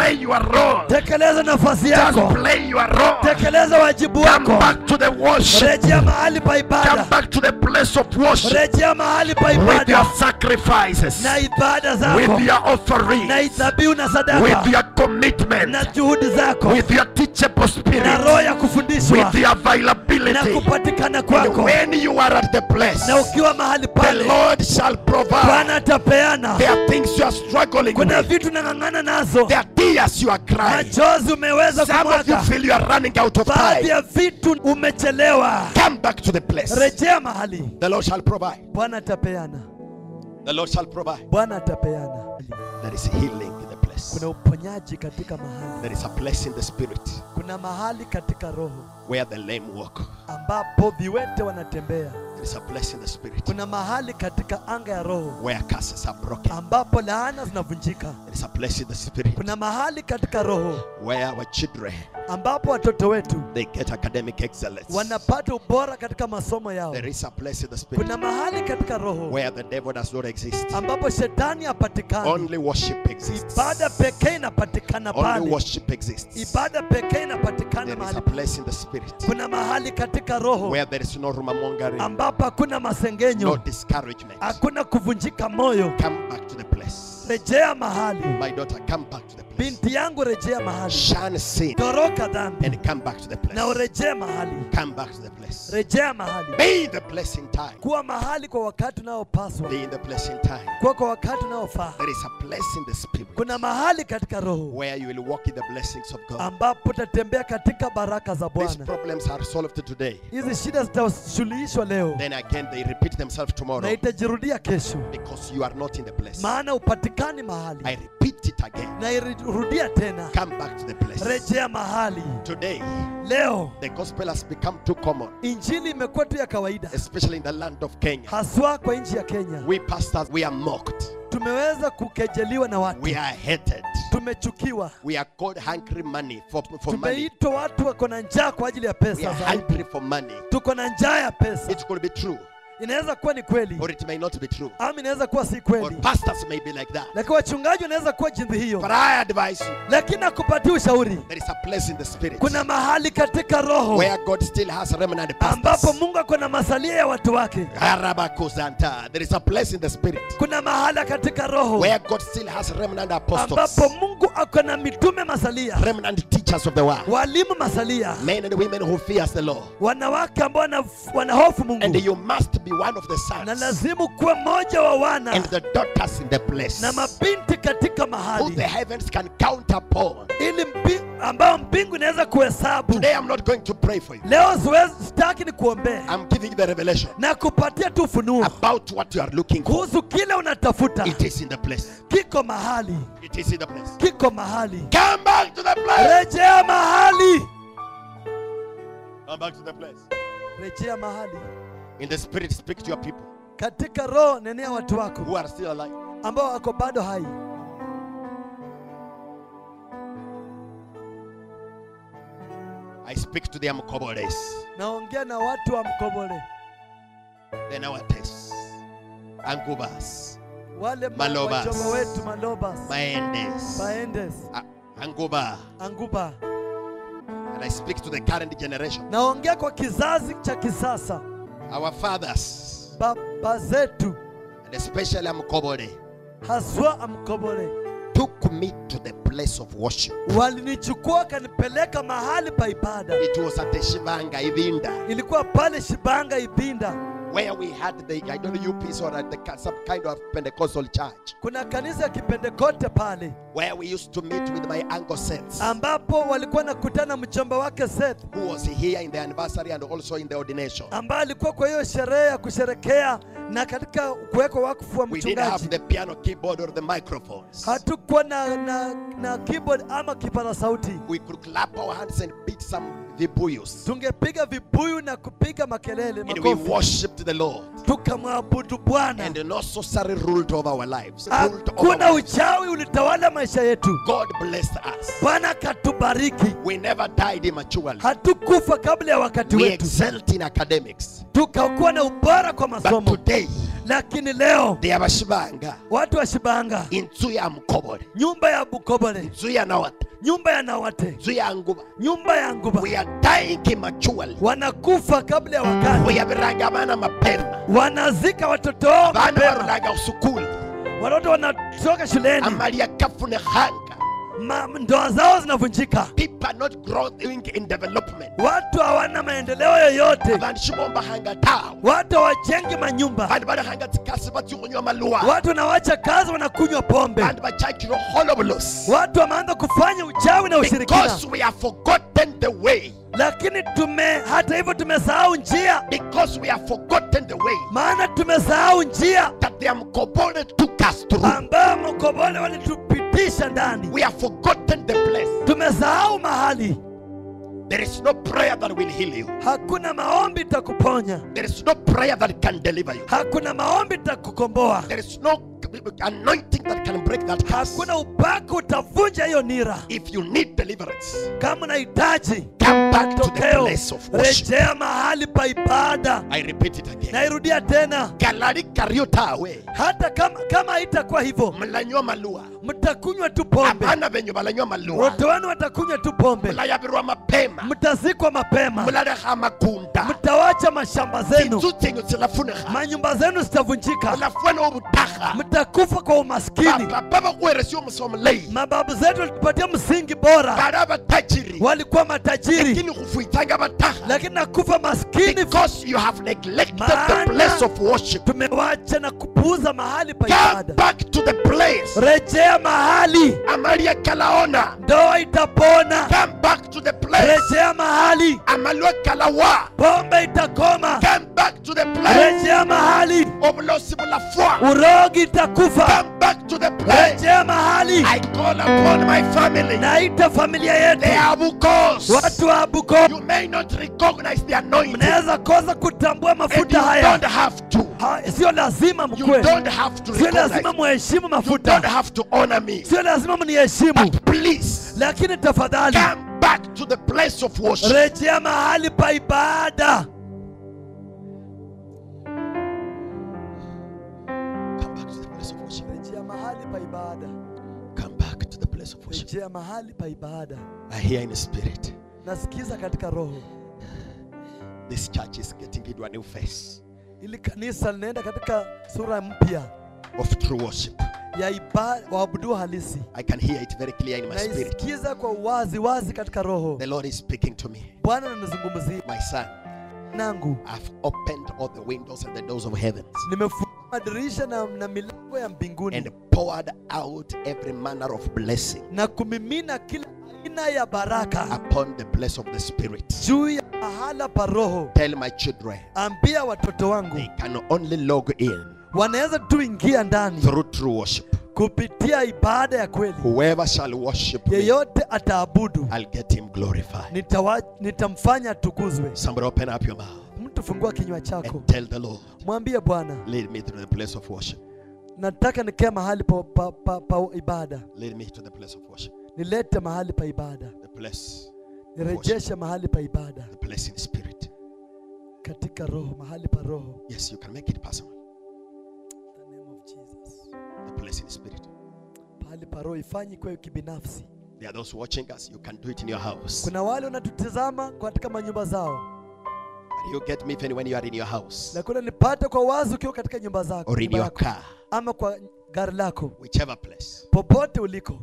play your role. tekeleza nafasi Just yako play your role. tekeleza wajibu Come wako back to the worship. rejea mahali pa Come ibada back to the place of worship rejea mahali pa with your ibada sacrifices, na ibada with zako your na offerings, idhabihu na with sadaka your commitment, na juhudi zako with your teachable na roho spirit, ya kufundishwa with your na availability. kupatikana And kwako when you are at the place, na ukiwa mahali the pale Lord shall provide. bwana atapeana There are things you are struggling kuna with. vitu nang'ang'ana nazo There are tears you are crying. machozi umeweza Some of you kumwaga feel you are running out of baadhi time. ya vitu umechelewa Come back to the place. rejea mahali The Lord shall provide. bwana atapeana The Lord shall provide. bwana atapeana There is healing in the place. kuna uponyaji katika mahali There is a place in the spirit kuna mahali katika roho where the lame walk. ambapo viwete wanatembea There is a place in the spirit kuna mahali katika anga ya roho where curses are broken. ambapo laana zinavunjika There is a place in the spirit kuna mahali katika roho where our children ambapo watoto wetu they get academic excellence. wanapata ubora katika masomo yao There is a place in the spirit kuna mahali katika roho where the devil does not exist. ambapo shetani hapatikani Only worship exists. ibada pekee inapatikana Only pale worship exists. ibada pekee inapatikana There is mahali a place in the spirit kuna mahali katika roho where there is no rumamongering, ambapo hakuna no masengenyo discouragement. hakuna kuvunjika moyo Come back to the place. rejea mahali My daughter, come back to the place. binti yangu rejea mahali Shun sin toroka dhambi and come back to the na place. urejee mahali Come back to the place. rejea mahali Be in the place in time. kuwa mahali kwa wakati unaopaswa Be in the place in time. kuwa kwa wakati unaofaa There is a place in the spirit kuna mahali katika roho where you will walk in the blessings of God. ambapo utatembea katika baraka za These bwana problems are solved today. hizi shida zitasuluhishwa leo Then again, they repeat themselves na tomorrow itajirudia kesho because you are not in the place. maana upatikani mahali I repeat it again. na irudia tena Come back to the place. rejea mahali Today, leo the gospel has become too common, injili imekuwa tu ya kawaida especially in the land of Kenya. haswa kwa nchi ya kenya We pastors, we are mocked. tumeweza kukejeliwa na watu We are hated. tumechukiwa We are called hungry money for, for money. tumeitwa watu wako na njaa kwa ajili ya We pesa are zaidi hungry for money. tuko na njaa ya pesa It could be true, inaweza kuwa ni kweli or it may not be true. ama inaweza kuwa si Or kweli pastors may be like that. lakini wachungaji wanaweza kuwa jinsi But hiyo I advise you, lakini nakupatia ushauri there is a place in the spirit kuna mahali katika roho where God still has remnant ambapo pastors. mungu ako na masalia ya watu wake Arabakuzanta. There is a place in the spirit kuna mahala katika roho where God still has remnant apostles, ambapo mungu ako na mitume masalia remnant teachers of the word, walimu masalia men and women who fears the Lord. wanawake ambao wana- wanahofu And mungu you must be one of the na sons lazimu kuwa mmoja wa wana and the daughters in the place na mabinti katika who the mahali heavens can count upon. ili mbi, ambao mbingu inaweza kuhesabu Today I'm not going to pray for you. leo siwezi sitaki ni kuombea I'm giving you the revelation na kupatia tu ufunuo about what you are looking for. kuhusu kile unatafuta It is in the place. kiko mahali It is in the place. kiko mahali Come back to the place. rejea mahali Come back to the place. rejea mahali In the spirit, speak to your people katika roho nenea watu wako who are still alive. ambao wako bado hai I speak to them Koboles, naongea na watu wa mkobole the Nawates, Angubas, wale ma- Malobas. wajogo wetu malobas Maendes, baendes A- Anguba. anguba And I speak to the current generation, naongea kwa kizazi cha kisasa our fathers, baba zetu and especially Amkobole, haswa amkobole took me to the place of worship. walinichukua wakanipeleka mahali pa ibada It was at the Shivanga Ivinda, ilikuwa pale shibanga ibinda where we had the, I don't know, UPs or at the, ki- some kind of Pentecostal church, kuna kanisa ya kipentekote pale where we used to meet with my uncle Seth, ambapo walikuwa nakutana mchomba wake Seth who was here in the anniversary and also in the ordination. ambaye alikuwa kwa hiyo sherehe ya kusherekea na katika kuwekwa wakfu wa We didn't have mchungaji the piano keyboard or the microphones. hatukuwa na, na, na keyboard ama kipara sauti We could clap our hands and beat some vibuyos. tungepiga vibuyu na kupiga makelele And we makofi worshipped the Lord. tukamwabudu bwana And no sorcery ruled over our lives. Ruled over hakuna our lives. uchawi ulitawala maisha yetu God blessed us. bwana katubariki We never died immaturely. hatukufa kabla ya wakati We wetu excelled in academics. tukakuwa na ubora kwa But masomo today, lakini leo lyabashibanga watu wa shibanga inzu ya mukobole nyumba ya bukobole inzu ya nawata nyumba ya nawate inzu ya nguba nyumba ya nguba we are dying immaturely wanakufa kabla ya wakati uyabiraga abana mapema wanazika watoto wao abana mapema baruraga usukuli watoto wanatoka shuleni amalia kafune hanga Ma- ndoa zao zinavunjika people are not growing in development watu hawana maendeleo yoyote abantu shibombahanga tawe watu hawajengi manyumba bantu barahanga tsikasi batyukunywa maluwa watu wanawacha kazi wanakunywa pombe bantu bachakirwa holobulos watu wameanza kufanya uchawi na ushirikina because we have forgotten the way lakini tume hata hivyo tumesahau njia because we have forgotten the way maana tumesahau njia that the Mkobole took us through. ambayo mkobole walitupitisha ndani We have forgotten the place. tumesahau mahali There is no prayer that will heal you. hakuna maombi itakuponya There is no prayer that can deliver you. hakuna maombi itakukomboa There is no anointing that can break that curse. hakuna upako utavunja hiyo nira If you need deliverance, kama unahitaji come back to the tokeo place of worship. rejea mahali pa ibada I repeat it again. nairudia tena Galari kariotawe hata kama kama haitakuwa hivyo mlanywa malua mtakunywa tu pombe abana benyu balanywa malua watoto wenu watakunywa tu pombe mulayabirwa mapema mtazikwa mapema mulareha makunda mtawacha mashamba zenu inzu zenyu zilafunikha manyumba zenu zitavunjika mulafuna obutaha mtakufa kwa umaskini baba bakuweresya omusa omulayi mababu zetu walitupatia msingi bora bali abatajiri walikuwa matajiri lakini khufuitsanga bataha lakini nakufa maskini because you have neglected the Maana- place of worship tumewacha na kupuuza mahali pa come ibada back to the place rejea mahali amalia kalaona ndoa itapona come back to the place rejea mahali amalwa kalawa pombe itakoma come back to the place rejea mahali obulosi bulafwa urogi itakufa come back to the place rejea mahali I call upon my family naita familia they yetu are bukos watu wa buko you may not recognize the anointing mnaweza kosa kutambua and mafuta you haya don't have to Ha- sio lazima you mkwe don't have to sio recognize lazima muheshimu you don't mafuta have to honor me sio lazima mniheshimu but please lakini tafadhali come back to the place of worship rejea mahali pa ibada come back to the place of worship rejea mahali pa ibada come back to the place of worship rejea mahali pa ibada I hear in the spirit nasikiza katika roho this church is getting into a new phase ili kanisa linaenda katika sura mpya of true worship ya ibada waabudu halisi I can hear it very clear in my spirit naisikiza kwa wazi wazi katika roho the Lord is speaking to me bwana ananizungumzia my son nangu I've opened all the windows and the doors of heavens nimefungua madirisha na, na milango ya mbinguni and poured out every manner of blessing na kumimina kila aina ya baraka upon the place of the spirit juu ya mahala pa roho tell my children ambia watoto wangu they can only log in wanaweza tu ingia ndani through true worship kupitia ibada ya kweli whoever shall worship me yeyote ataabudu I'll get him glorified nitawa, nitamfanya atukuzwe somebody open up your mouth mtu fungua kinywa chako and tell the Lord mwambie bwana lead me to the place of worship nataka nikae mahali pa, pa, pa, pa ibada lead me to the place of worship nilete mahali pa ibada the place nirejeshe mahali pa ibada the place in spirit katika roho mahali pa roho yes you can make it personal In the name of Jesus. the place in spirit mahali pa roho ifanyi kwe kibinafsi there are those watching us you can do it in your house kuna wale wanatutizama katika manyumba zao but you get me even when you are in your house na kuna nipate kwa wazi ukiwa katika nyumba zako or in nyumba your yako, car ama kwa gari lako whichever place popote uliko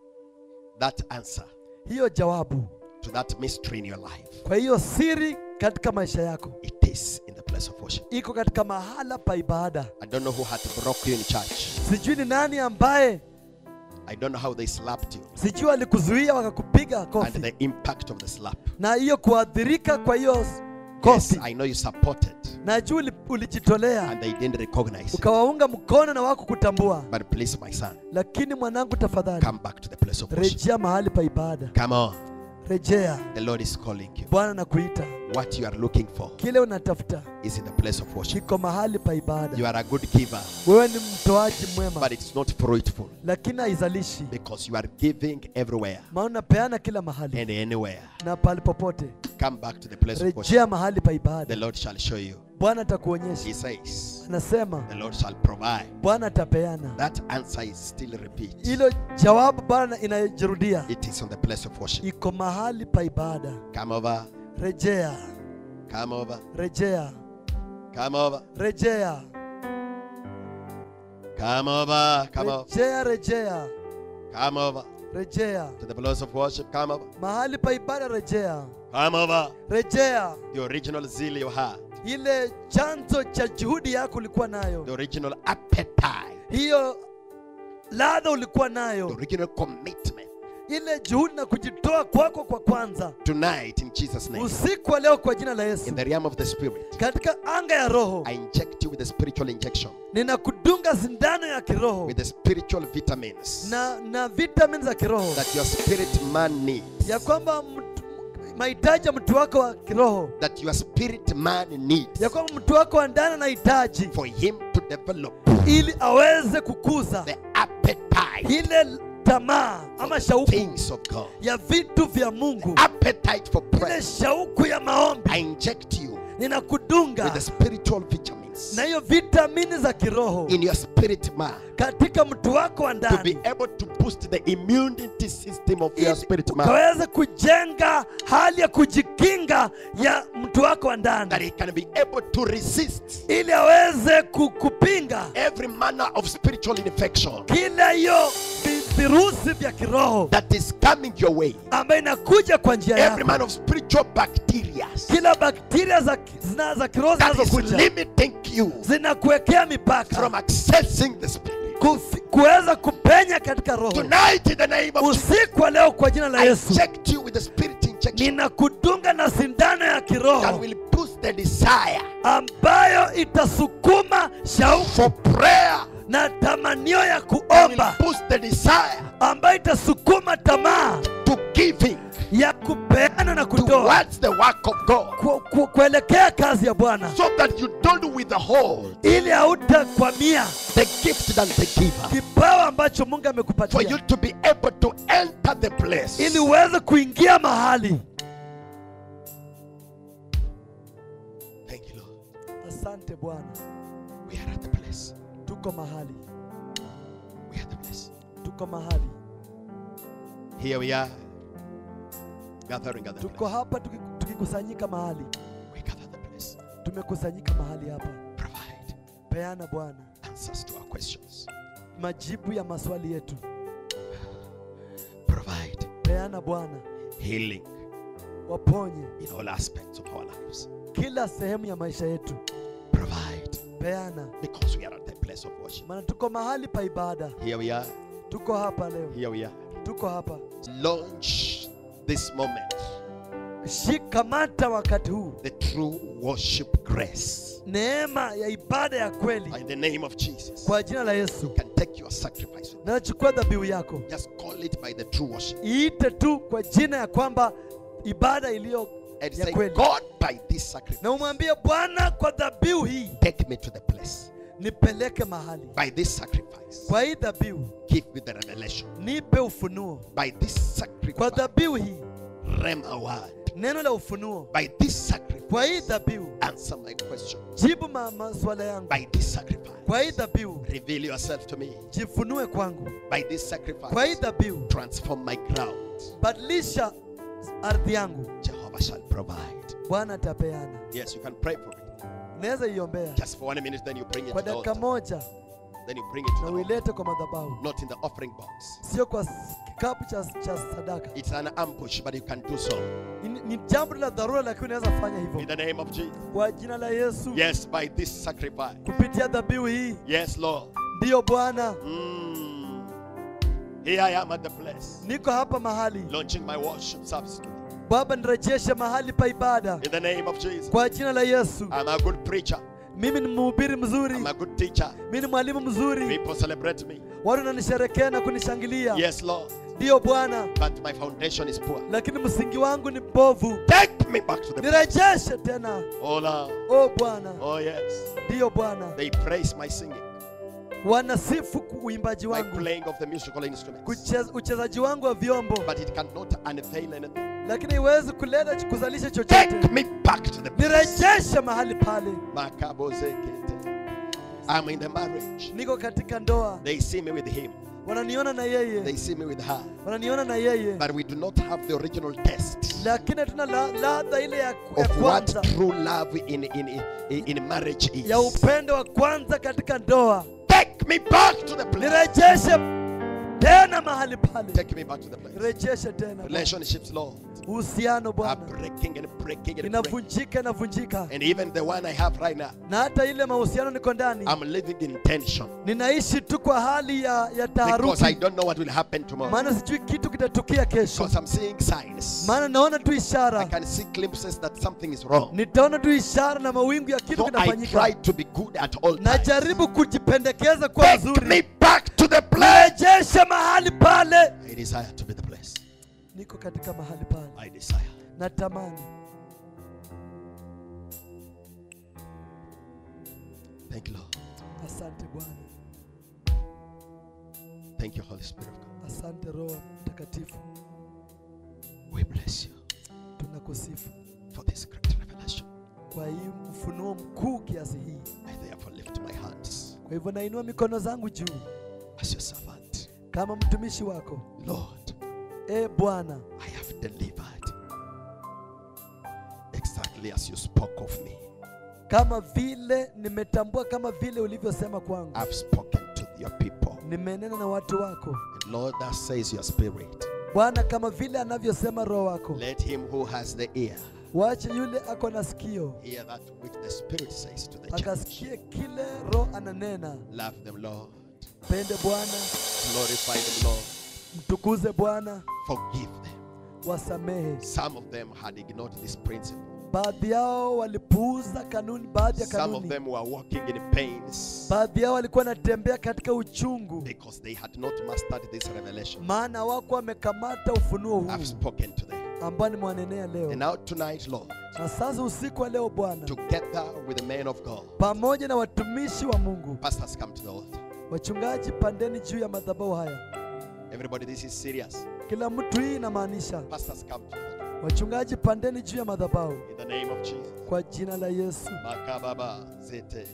that answer hiyo jawabu to that mystery in your life kwa hiyo siri katika maisha yako it is in the place of worship iko katika mahala pa ibada I don't know who had broke you in church sijui ni nani ambaye I don't know how they slapped you sijui walikuzuia wakakupiga and kofi the impact of the slap na hiyo kuadhirika kwa hiyo yes kofi I know you supported na juu uli- ulijitolea and they didn't recognize you ukawaunga mkono na wako kutambua but please my son lakini mwanangu tafadhali come back to the place of worship rejea mahali pa ibada come on rejea the Lord is calling you bwana nakuita what you are looking for kile unatafuta is in the place of worship kiko mahali pa ibada you are a good giver wewe ni mtoaji mwema but it's not fruitful lakini haizalishi because you are giving everywhere maana unapeana kila mahali and anywhere na pahali popote come back to the place of worship rejea mahali pa the ibada Lord shall show you bwana atakuonyesha he says anasema the Lord shall provide. bwana atapeana That answer is still repeat. hilo jawabu bwana inajirudia It is on the place of worship. iko mahali pa ibada Come over, rejea come over, rejea come over, rejea come over, come over, rejea rejea come over rejea to the place of worship. Come over, mahali pa ibada rejea come over. rejea The original zeal you had, ile chanzo cha juhudi yako ulikuwa nayo the original appetite, hiyo ladha ulikuwa the nayo original commitment. ile juhudi na kujitoa kwako kwa kwanza Tonight, in Jesus' name, usiku wa leo kwa jina la yesu in the realm of the Spirit, katika anga ya roho I inject you with the spiritual injection, ninakudunga sindano ya kiroho with the spiritual vitamins na na vitamin za kiroho that your spirit man needs, ya kwamba mtu- mahitaji ya mtu wako wa kiroho that your spirit man needs ya kwamba mtu wako wa ndani anahitaji for him to develop ili aweze kukuza the appetite ile tamaa ama for shauku things of God, ya vitu vya mungu appetite for ile prayer. shauku ya maombi I inject you with ninakudunga the spiritual vitamins na hiyo vitamini za kiroho in your spirit man katika mtu wako wa to be ndani able to boost the immunity system of your ili spirit man ukaweze kujenga hali ya kujikinga ya mtu wako wa that ndani he can be able to resist ili aweze ku- kupinga every manner of spiritual infection kila hiyo vi- virusi vya kiroho that is coming your way ambayo inakuja kwa njia every yako man of spiritual bacteria kila bakteria za, ki- zina, za kiroho that is zinazokuja limiting you zinakuwekea mipaka from accessing the spirit kufi- kuweza kupenya katika roho tonight in the name of Jesus usiku wa leo kwa jina la I yesu inject you with the spirit injection ninakudunga na sindano ya that kiroho will boost the desire ambayo itasukuma shauku for prayer na tamanio ya that will kuomba boost the desire ambayo itasukuma tamaa to giving ya kupeana na kutoa towards the work of God ku, ku, kuelekea kazi ya bwana so that you don't withhold ili hautakwamia the gift than the giver kipawa ambacho mungu for you amekupatia to be able to enter the place ili uweze kuingia mahali thank you Lord asante bwana we are at the place tuko mahali we are at the place tuko mahali here we are gathering at the tuko place hapa tuki- tukikusanyika mahali we gather at the place tumekusanyika mahali hapa provide peana bwana answers to our questions majibu ya maswali yetu provide peana bwana healing waponye in all aspects of our lives kila sehemu ya maisha yetu provide peana because we are at the place of worship maana tuko mahali pa ibada here we are tuko hapa leo here we are tuko hapa launch this moment shikamata wakati huu the true worship grace neema ya ibada ya kweli in the name of Jesus kwa jina la yesu you can take your sacrifice nachukua dhabihu yako just call it by the true worship iite tu kwa jina ya kwamba ibada iliyo and ya say kweli God by this sacrifice na umwambie bwana kwa dhabihu hii take me to the place nipeleke mahali by this sacrifice kwa hii dhabihu give me the revelation nipe ufunuo by this kwa sacrifice dhabihu hii rema word neno la ufunuo by this sacrifice kwa hii dhabihu answer my question jibu ma- maswala yangu by this sacrifice kwa hii dhabihu reveal yourself to me jifunue kwangu by this kwa hii sacrifice dhabihu transform my ground badilisha ardhi yangu Jehovah shall provide bwana atapeana yes you can pray for it naweza iombea just for one minute then you bring it kwa to the dakika altar moja then you bring it to na the altar uilete kwa madhabahu not in the offering box sio kwa s- kikapu cha, cha sadaka it's an ambush but you can do so ni, ni jambo la dharura lakini unaweza fanya in hivyo the name of Jesus kwa jina la yesu yes by this sacrifice kupitia dhabihu hii yes Lord ndiyo bwana Mm. Here I am at the place, niko hapa mahali launching my worship service today. baba nirejeshe mahali pa ibada In the name of Jesus. kwa jina la yesu I'm a good preacher. mimi ni mhubiri mzuri I'm a good teacher. mimi ni mwalimu mzuri People celebrate me. watu wananisherekea na kunishangilia Yes, Lord. ndiyo bwana But my foundation is poor. lakini msingi wangu ni mbovu Take me back to the place. nirejeshe tena Oh, Lord. o bwana Oh, yes. ndiyo bwana They praise my singing, wanasifu ku- uimbaji my wangu playing of the musical instruments. kucheza, uchezaji wangu wa vyombo But it cannot unveil anything. lakini iwezi kuleta ch- kuzalisha Take chochote me back to the place. nirejeshe mahali pale Makabo zekete. I'm in the marriage. niko katika ndoa They see me with him. wananiona na They yeye see me with her. wananiona na yeye But we do not have the original test lakini hatuna la- ladha ile ya, ya of what kwanza true love in, in, in, in marriage is. ya upendo wa kwanza katika ndoa Take me back to the place. nirejeshe tena mahali pale Take me back to the place. rejeshe tena Bwana. Relationships, Lord, uhusiano are bwana breaking and breaking and breaking. inavunjika inavunjika And even the one I have right now, na hata ile mahusiano niko ndani I'm living in tension ninaishi tu kwa hali ya, ya because I taharuki don't know what will happen tomorrow. maana sijui kitu kitatukia kesho Because I'm seeing signs. maana naona tu I ishara can see glimpses that something is wrong. nitaona tu ishara na mawingu ya kitu So I kinafanyika try to be good at all times. najaribu kujipendekeza kwa Take me nzuri back to the place. rejeshe mahali pale I desire to be the place. niko katika mahali pale I desire. natamani Thank you, Lord. asante bwana Thank you, Holy Spirit of God. asante roho mtakatifu We bless you tunakusifu for this great revelation. kwa hii mfunuo mkuu kiasi hii I therefore lift my hands kwa hivyo nainua mikono zangu juu as your servant. kama mtumishi wako Lord, e bwana I have delivered exactly as you spoke of me. kama vile nimetambua kama vile ulivyosema kwangu I've spoken to your people. nimenena na watu wako And Lord, that says your spirit. bwana kama vile anavyosema roho wako Let him who has the ear wache yule ako na sikio hear that which the Spirit says to the church. akasikie kile roho ananena Love them, Lord. pende bwana Glorify them, Lord. mtukuze bwana Forgive them. wasamehe Some of them had ignored this principle. baadhi yao walipuuza kanuni baadhi ya Some of kanuni them were walking in pains baadhi yao walikuwa wanatembea katika uchungu because they had not mastered this revelation. maana wako wamekamata ufunuo I've huu spoken to them. ambao nimewanenea And leo now tonight, Lord, na sasa usiku wa leo bwana together with the men of God, pamoja na watumishi wa mungu pastors come to the altar. wachungaji pandeni juu ya madhabahu haya Everybody, this is serious. kila mtu hii inamaanisha Pastors come to the altar. wachungaji pandeni juu ya madhabahu In the name of Jesus. kwa jina la yesu Makababa zete.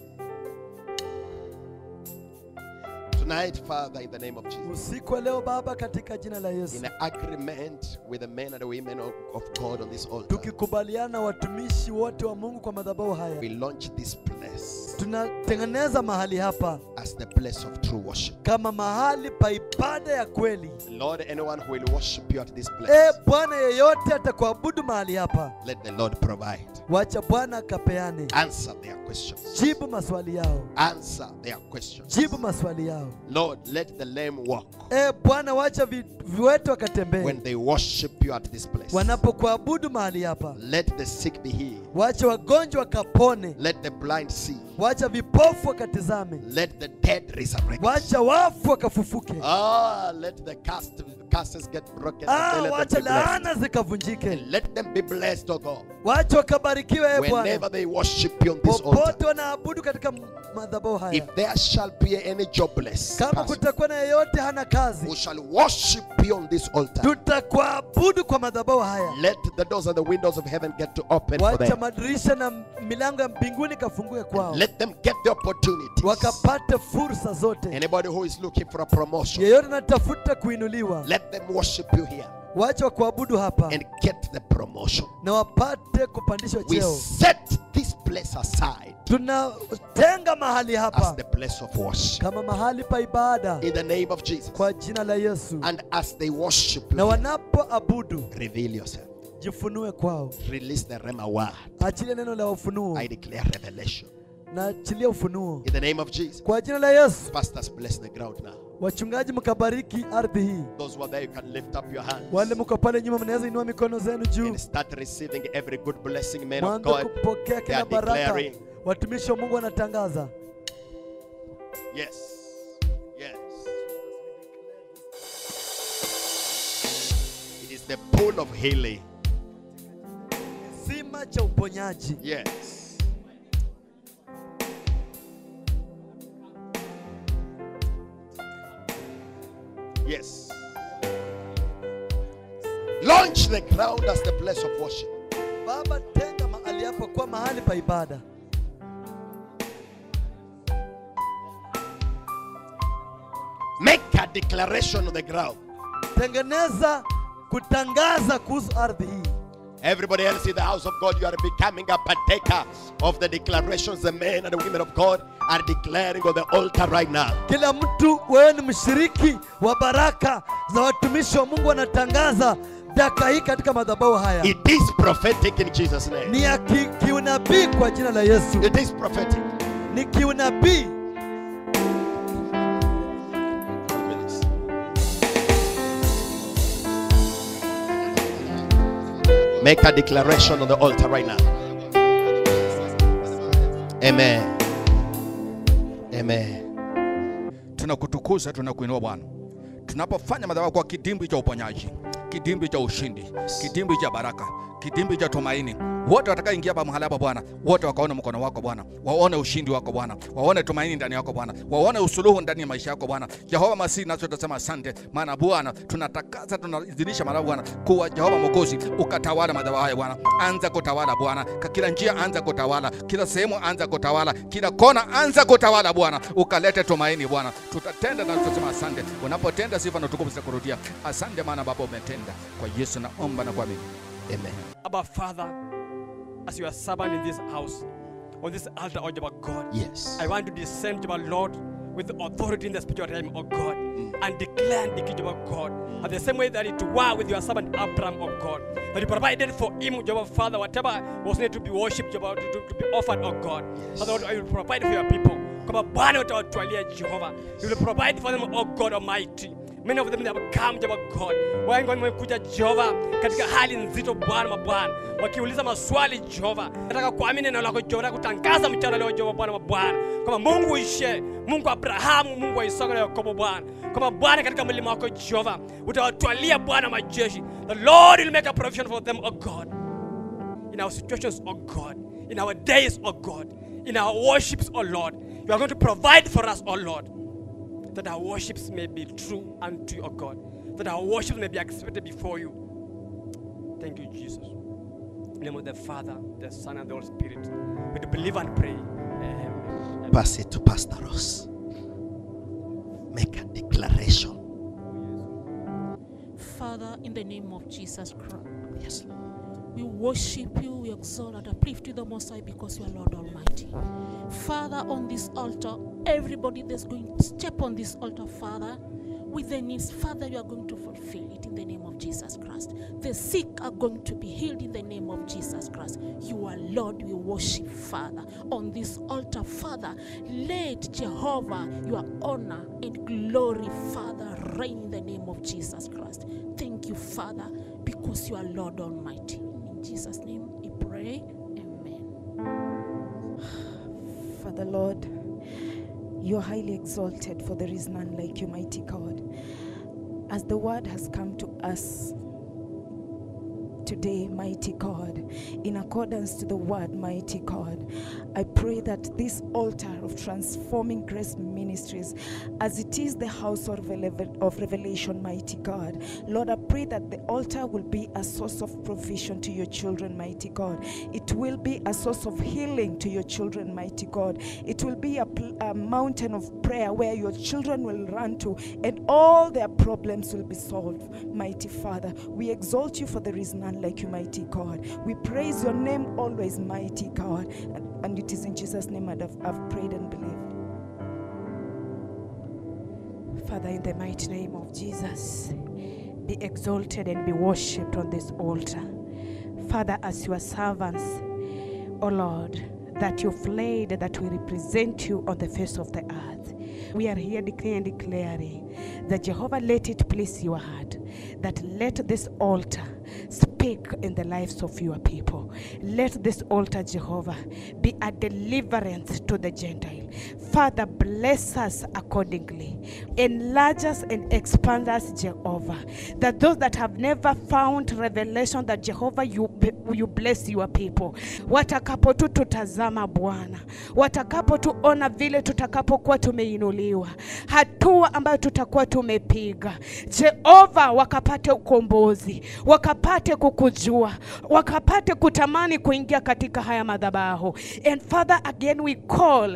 Tonight, Father, in the name of Jesus, usiku wa leo baba katika jina la yesu in agreement with the men and the women of, of God on this altar, tukikubaliana na watumishi wote wa mungu kwa madhabahu we haya launch this place tunatengeneza mahali hapa as the place of true worship. kama mahali pa ibada ya kweli Lord, anyone who will worship you at this e place, bwana yeyote atakuabudu mahali hapa let the Lord provide. wacha bwana akapeane Answer their questions. jibu maswali yao Answer their questions. jibu maswali yao Lord, let the lame walk e bwana wacha vi, viwete wakatembee when they worship you at this place. wanapokuabudu mahali hapa Let the sick be healed. wacha wagonjwa wakapone Let the blind see. wacha vipofu wakatizame Let the dead resurrect. wacha wafu wakafufuke Ah, let the cast, curses get broken. ah, and let wacha them be blessed. laana zikavunjike And let them be blessed, oh God. wacha wakabarikiwe e Whenever bwana they worship you on this altar. popote wanaabudu katika madhabahu haya If there shall be any jobless kama person kutakuwa na yeyote hana who kazi shall worship you on this altar, tutakuabudu kwa madhabahu haya let the doors and the windows of heaven get to open for wacha them. madirisha na milango ya mbinguni kafungue kwao Let them get the opportunities. wakapate fursa zote Anybody who is looking for a promotion, yeyote anatafuta kuinuliwa let them worship you here wacha wakuabudu hapa and get the promotion. na wapate kupandishwa We cheo set this place aside tunatenga mahali as hapa the place of worship kama mahali pa ibada in the name of Jesus. kwa jina la yesu And as they worship na you, wanapoabudu reveal yourself. jifunue kwao Release the Rema word. achilia neno la ufunuo I declare revelation na achilia ufunuo in the name of Jesus. kwa jina la yesu Pastors, bless the ground now. wachungaji mkabariki ardhi hii Those who are there, you can lift up your hands wale mko pale nyuma mnaweza inua mikono zenu juu and start receiving every good blessing, men of mwanze God. kupokea They kila are baraka declaring, watumishi wa mungu wanatangaza yes, yes. It is the pool of healing. kisima cha uponyaji Yes. Yes. Launch the ground as the place of worship. baba tenga mahali hapo kwa mahali pa ibada Make a declaration on the ground. tengeneza kutangaza kuhusu ardhi hii Everybody else in the house of God, you are becoming a partaker of the declarations the men and the women of God are declaring on the altar right now. kila mtu wewe ni mshiriki wa baraka za watumishi wa mungu wanatangaza daka hii katika madhabahu haya It is prophetic in Jesus' name. ni ya ki, kiunabii kwa jina la yesu It is prophetic. ni kiunabii Make a declaration on the altar right now. Amen. Amen. tunakutukuza tunakuinua bwana tunapofanya madhabahu kwa kidimbwi cha uponyaji kidimbwi cha ushindi kidimbwi cha baraka kidimbwi cha tumaini wote watakaoingia hapa mahali hapa bwana wote wakaone mkono wako bwana waone ushindi wako bwana waone tumaini ndani yako bwana waone usuluhu ndani ya maisha yako bwana jehova masihi nacho tutasema asante maana bwana tunatakaza tunaidhinisha madhabahu bwana kuwa jehova mokozi ukatawala madhabahu haya bwana anza kutawala bwana Ka- kila njia anza kutawala kila sehemu anza kutawala kila kona anza kutawala bwana ukalete tumaini bwana tutatenda na tutasema asante unapotenda sifa na utukufu zitakurudia asante maana baba umetenda kwa yesu naomba na kuamini Amen. Abba Father, as your servant in this house, on this altar, O Jehovah God, Yes. I want to descend, Jehovah Lord, with authority in the spiritual realm, O God, and declare and decree, Jehovah God, and the same way that it was with your servant Abraham, O God, that you provided for him, Jehovah Father, whatever was needed to be worshipped, Jehovah, to, to, to be offered, O God. Father, Lord, I will provide for your people. Kama Bwana utawatwalia Jehova, you will provide for them, O God Almighty. Many of them have come, Jehovah God. Wengi wamekuja Jehova katika hali nzito Bwana mabwana, wakiuliza maswali Jehova. Nataka kuamini neno lako Jehova, nataka kutangaza mchana leo Jehova Bwana mabwana, kama Mungu ishe, Mungu wa Abrahamu, Mungu wa Isaka na Yakobo Bwana, kama Bwana katika mlima wako Jehova utawatwalia Bwana majeshi. The Lord will make a provision for them, O God in our situations, oh God, in our days, oh God, in our worships, oh Lord. You are going to provide for us, oh Lord, that our worships may be true unto you, oh God, that our worships may be accepted before you. Thank you, Jesus. In the name of the Father, the Son, and the Holy Spirit. We do believe and pray. Amen. Pass it to Pastor Ross. Make a declaration. Father, in the name of Jesus Christ, Yes. we worship you, we exalt and uplift you the Most High because you are Lord Almighty. Father, on this altar, everybody that's going to step on this altar, Father, with their needs, Father, you are going to fulfill it in the name of Jesus Christ. The sick are going to be healed in the name of Jesus Christ. You are Lord, we worship, Father. On this altar, Father, let Jehovah, your honor and glory, Father, reign in the name of Jesus Christ. Thank you, Father, because you are Lord Almighty. In Jesus' name we pray. Amen. Father Lord, you are highly exalted, for there is none like you, mighty God. As the word has come to us today, mighty God, in accordance to the word, mighty God, I pray that this altar of transforming grace ministries, as it is the house of, rele- of revelation, mighty God, Lord, I pray that the altar will be a source of provision to your children, mighty God. It will be a source of healing to your children, mighty God. It will be a, pl- a mountain of prayer where your children will run to and all their problems will be solved, mighty Father. We exalt you for there is none like you, mighty God. We praise your name always, mighty God. And, and it is in Jesus' name that I've, I've prayed and believed. Father, in the mighty name of Jesus, be exalted and be worshipped on this altar. Father, as your servants, O Lord, that you've laid that we represent you on the face of the earth. We are here declaring and declaring that Jehovah, let it please your heart, that let this altar speak in the lives of your people. Let this altar, Jehovah, be a deliverance to the Gentile. Father, bless us accordingly. Enlarge us and expand us, Jehovah. That those that have never found revelation that Jehovah you, you bless your people. Watakapo tu tutazama Bwana, watakapo tuona vile tutakapokuwa tumeinuliwa, hatua ambayo tutakuwa tumepiga, Jehova, wakapate ukombozi, wakapate kukujua, wakapate kutamani kuingia katika haya madhabahu. And Father, again we call of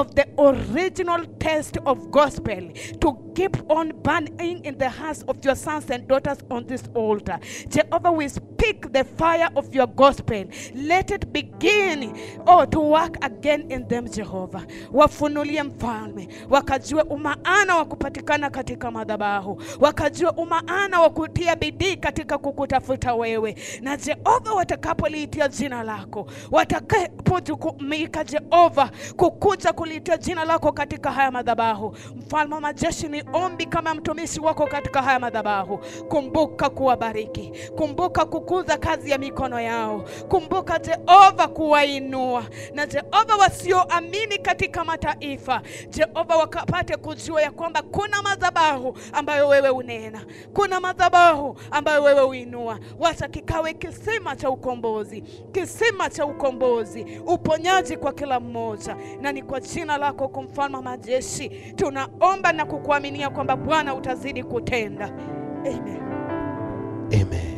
of the original taste of gospel to keep on burning in the hearts of your sons and daughters on this altar. Jehovah, we speak the fire of your gospel. Let it begin, oh, to work again in them, Jehovah. Wafunulie mfalme, wakajue umaana wa kupatikana katika madhabahu, wakajue umaana wa kutia bidii katika kukutafuta wewe, na Jehova, watakapoliitia jina lako, watakapojukumika Jehova kukuja kuliitia jina lako katika haya madhabahu, mfalme wa majeshi, ni ombi kama mtumishi wako katika haya madhabahu. Kumbuka kuwabariki, kumbuka kukuza kazi ya mikono yao, kumbuka Jehova kuwainua, na Jehova wasioamini katika mataifa, Jehova wakapate kujua ya kwamba kuna madhabahu ambayo wewe unena, kuna madhabahu ambayo wewe uinua. Wacha kikawe kisima cha ukombozi, kisima cha ukombozi, uponyaji kwa kila mmoja, na ni kwa jina lako kumfalme wa majeshi tunaomba na kukuaminia kwamba Bwana utazidi kutenda. Amen. Amen.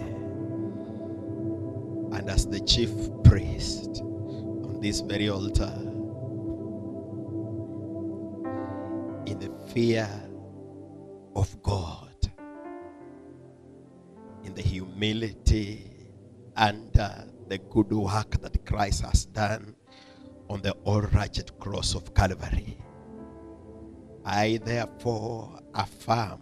And as the chief priest on this very altar, in the fear of God, in the humility and uh, the good work that Christ has done on the all righteous cross of Calvary, I therefore affirm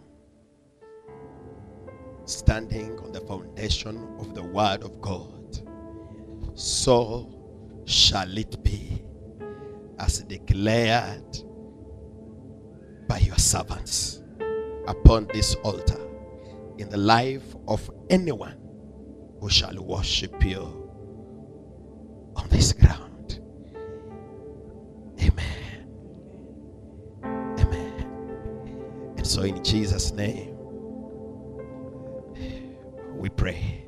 standing on the foundation of the word of God. So shall it be as declared by your servants upon this altar in the life of anyone who shall worship you on this ground. Amen. Amen. And so in Jesus' name, we pray.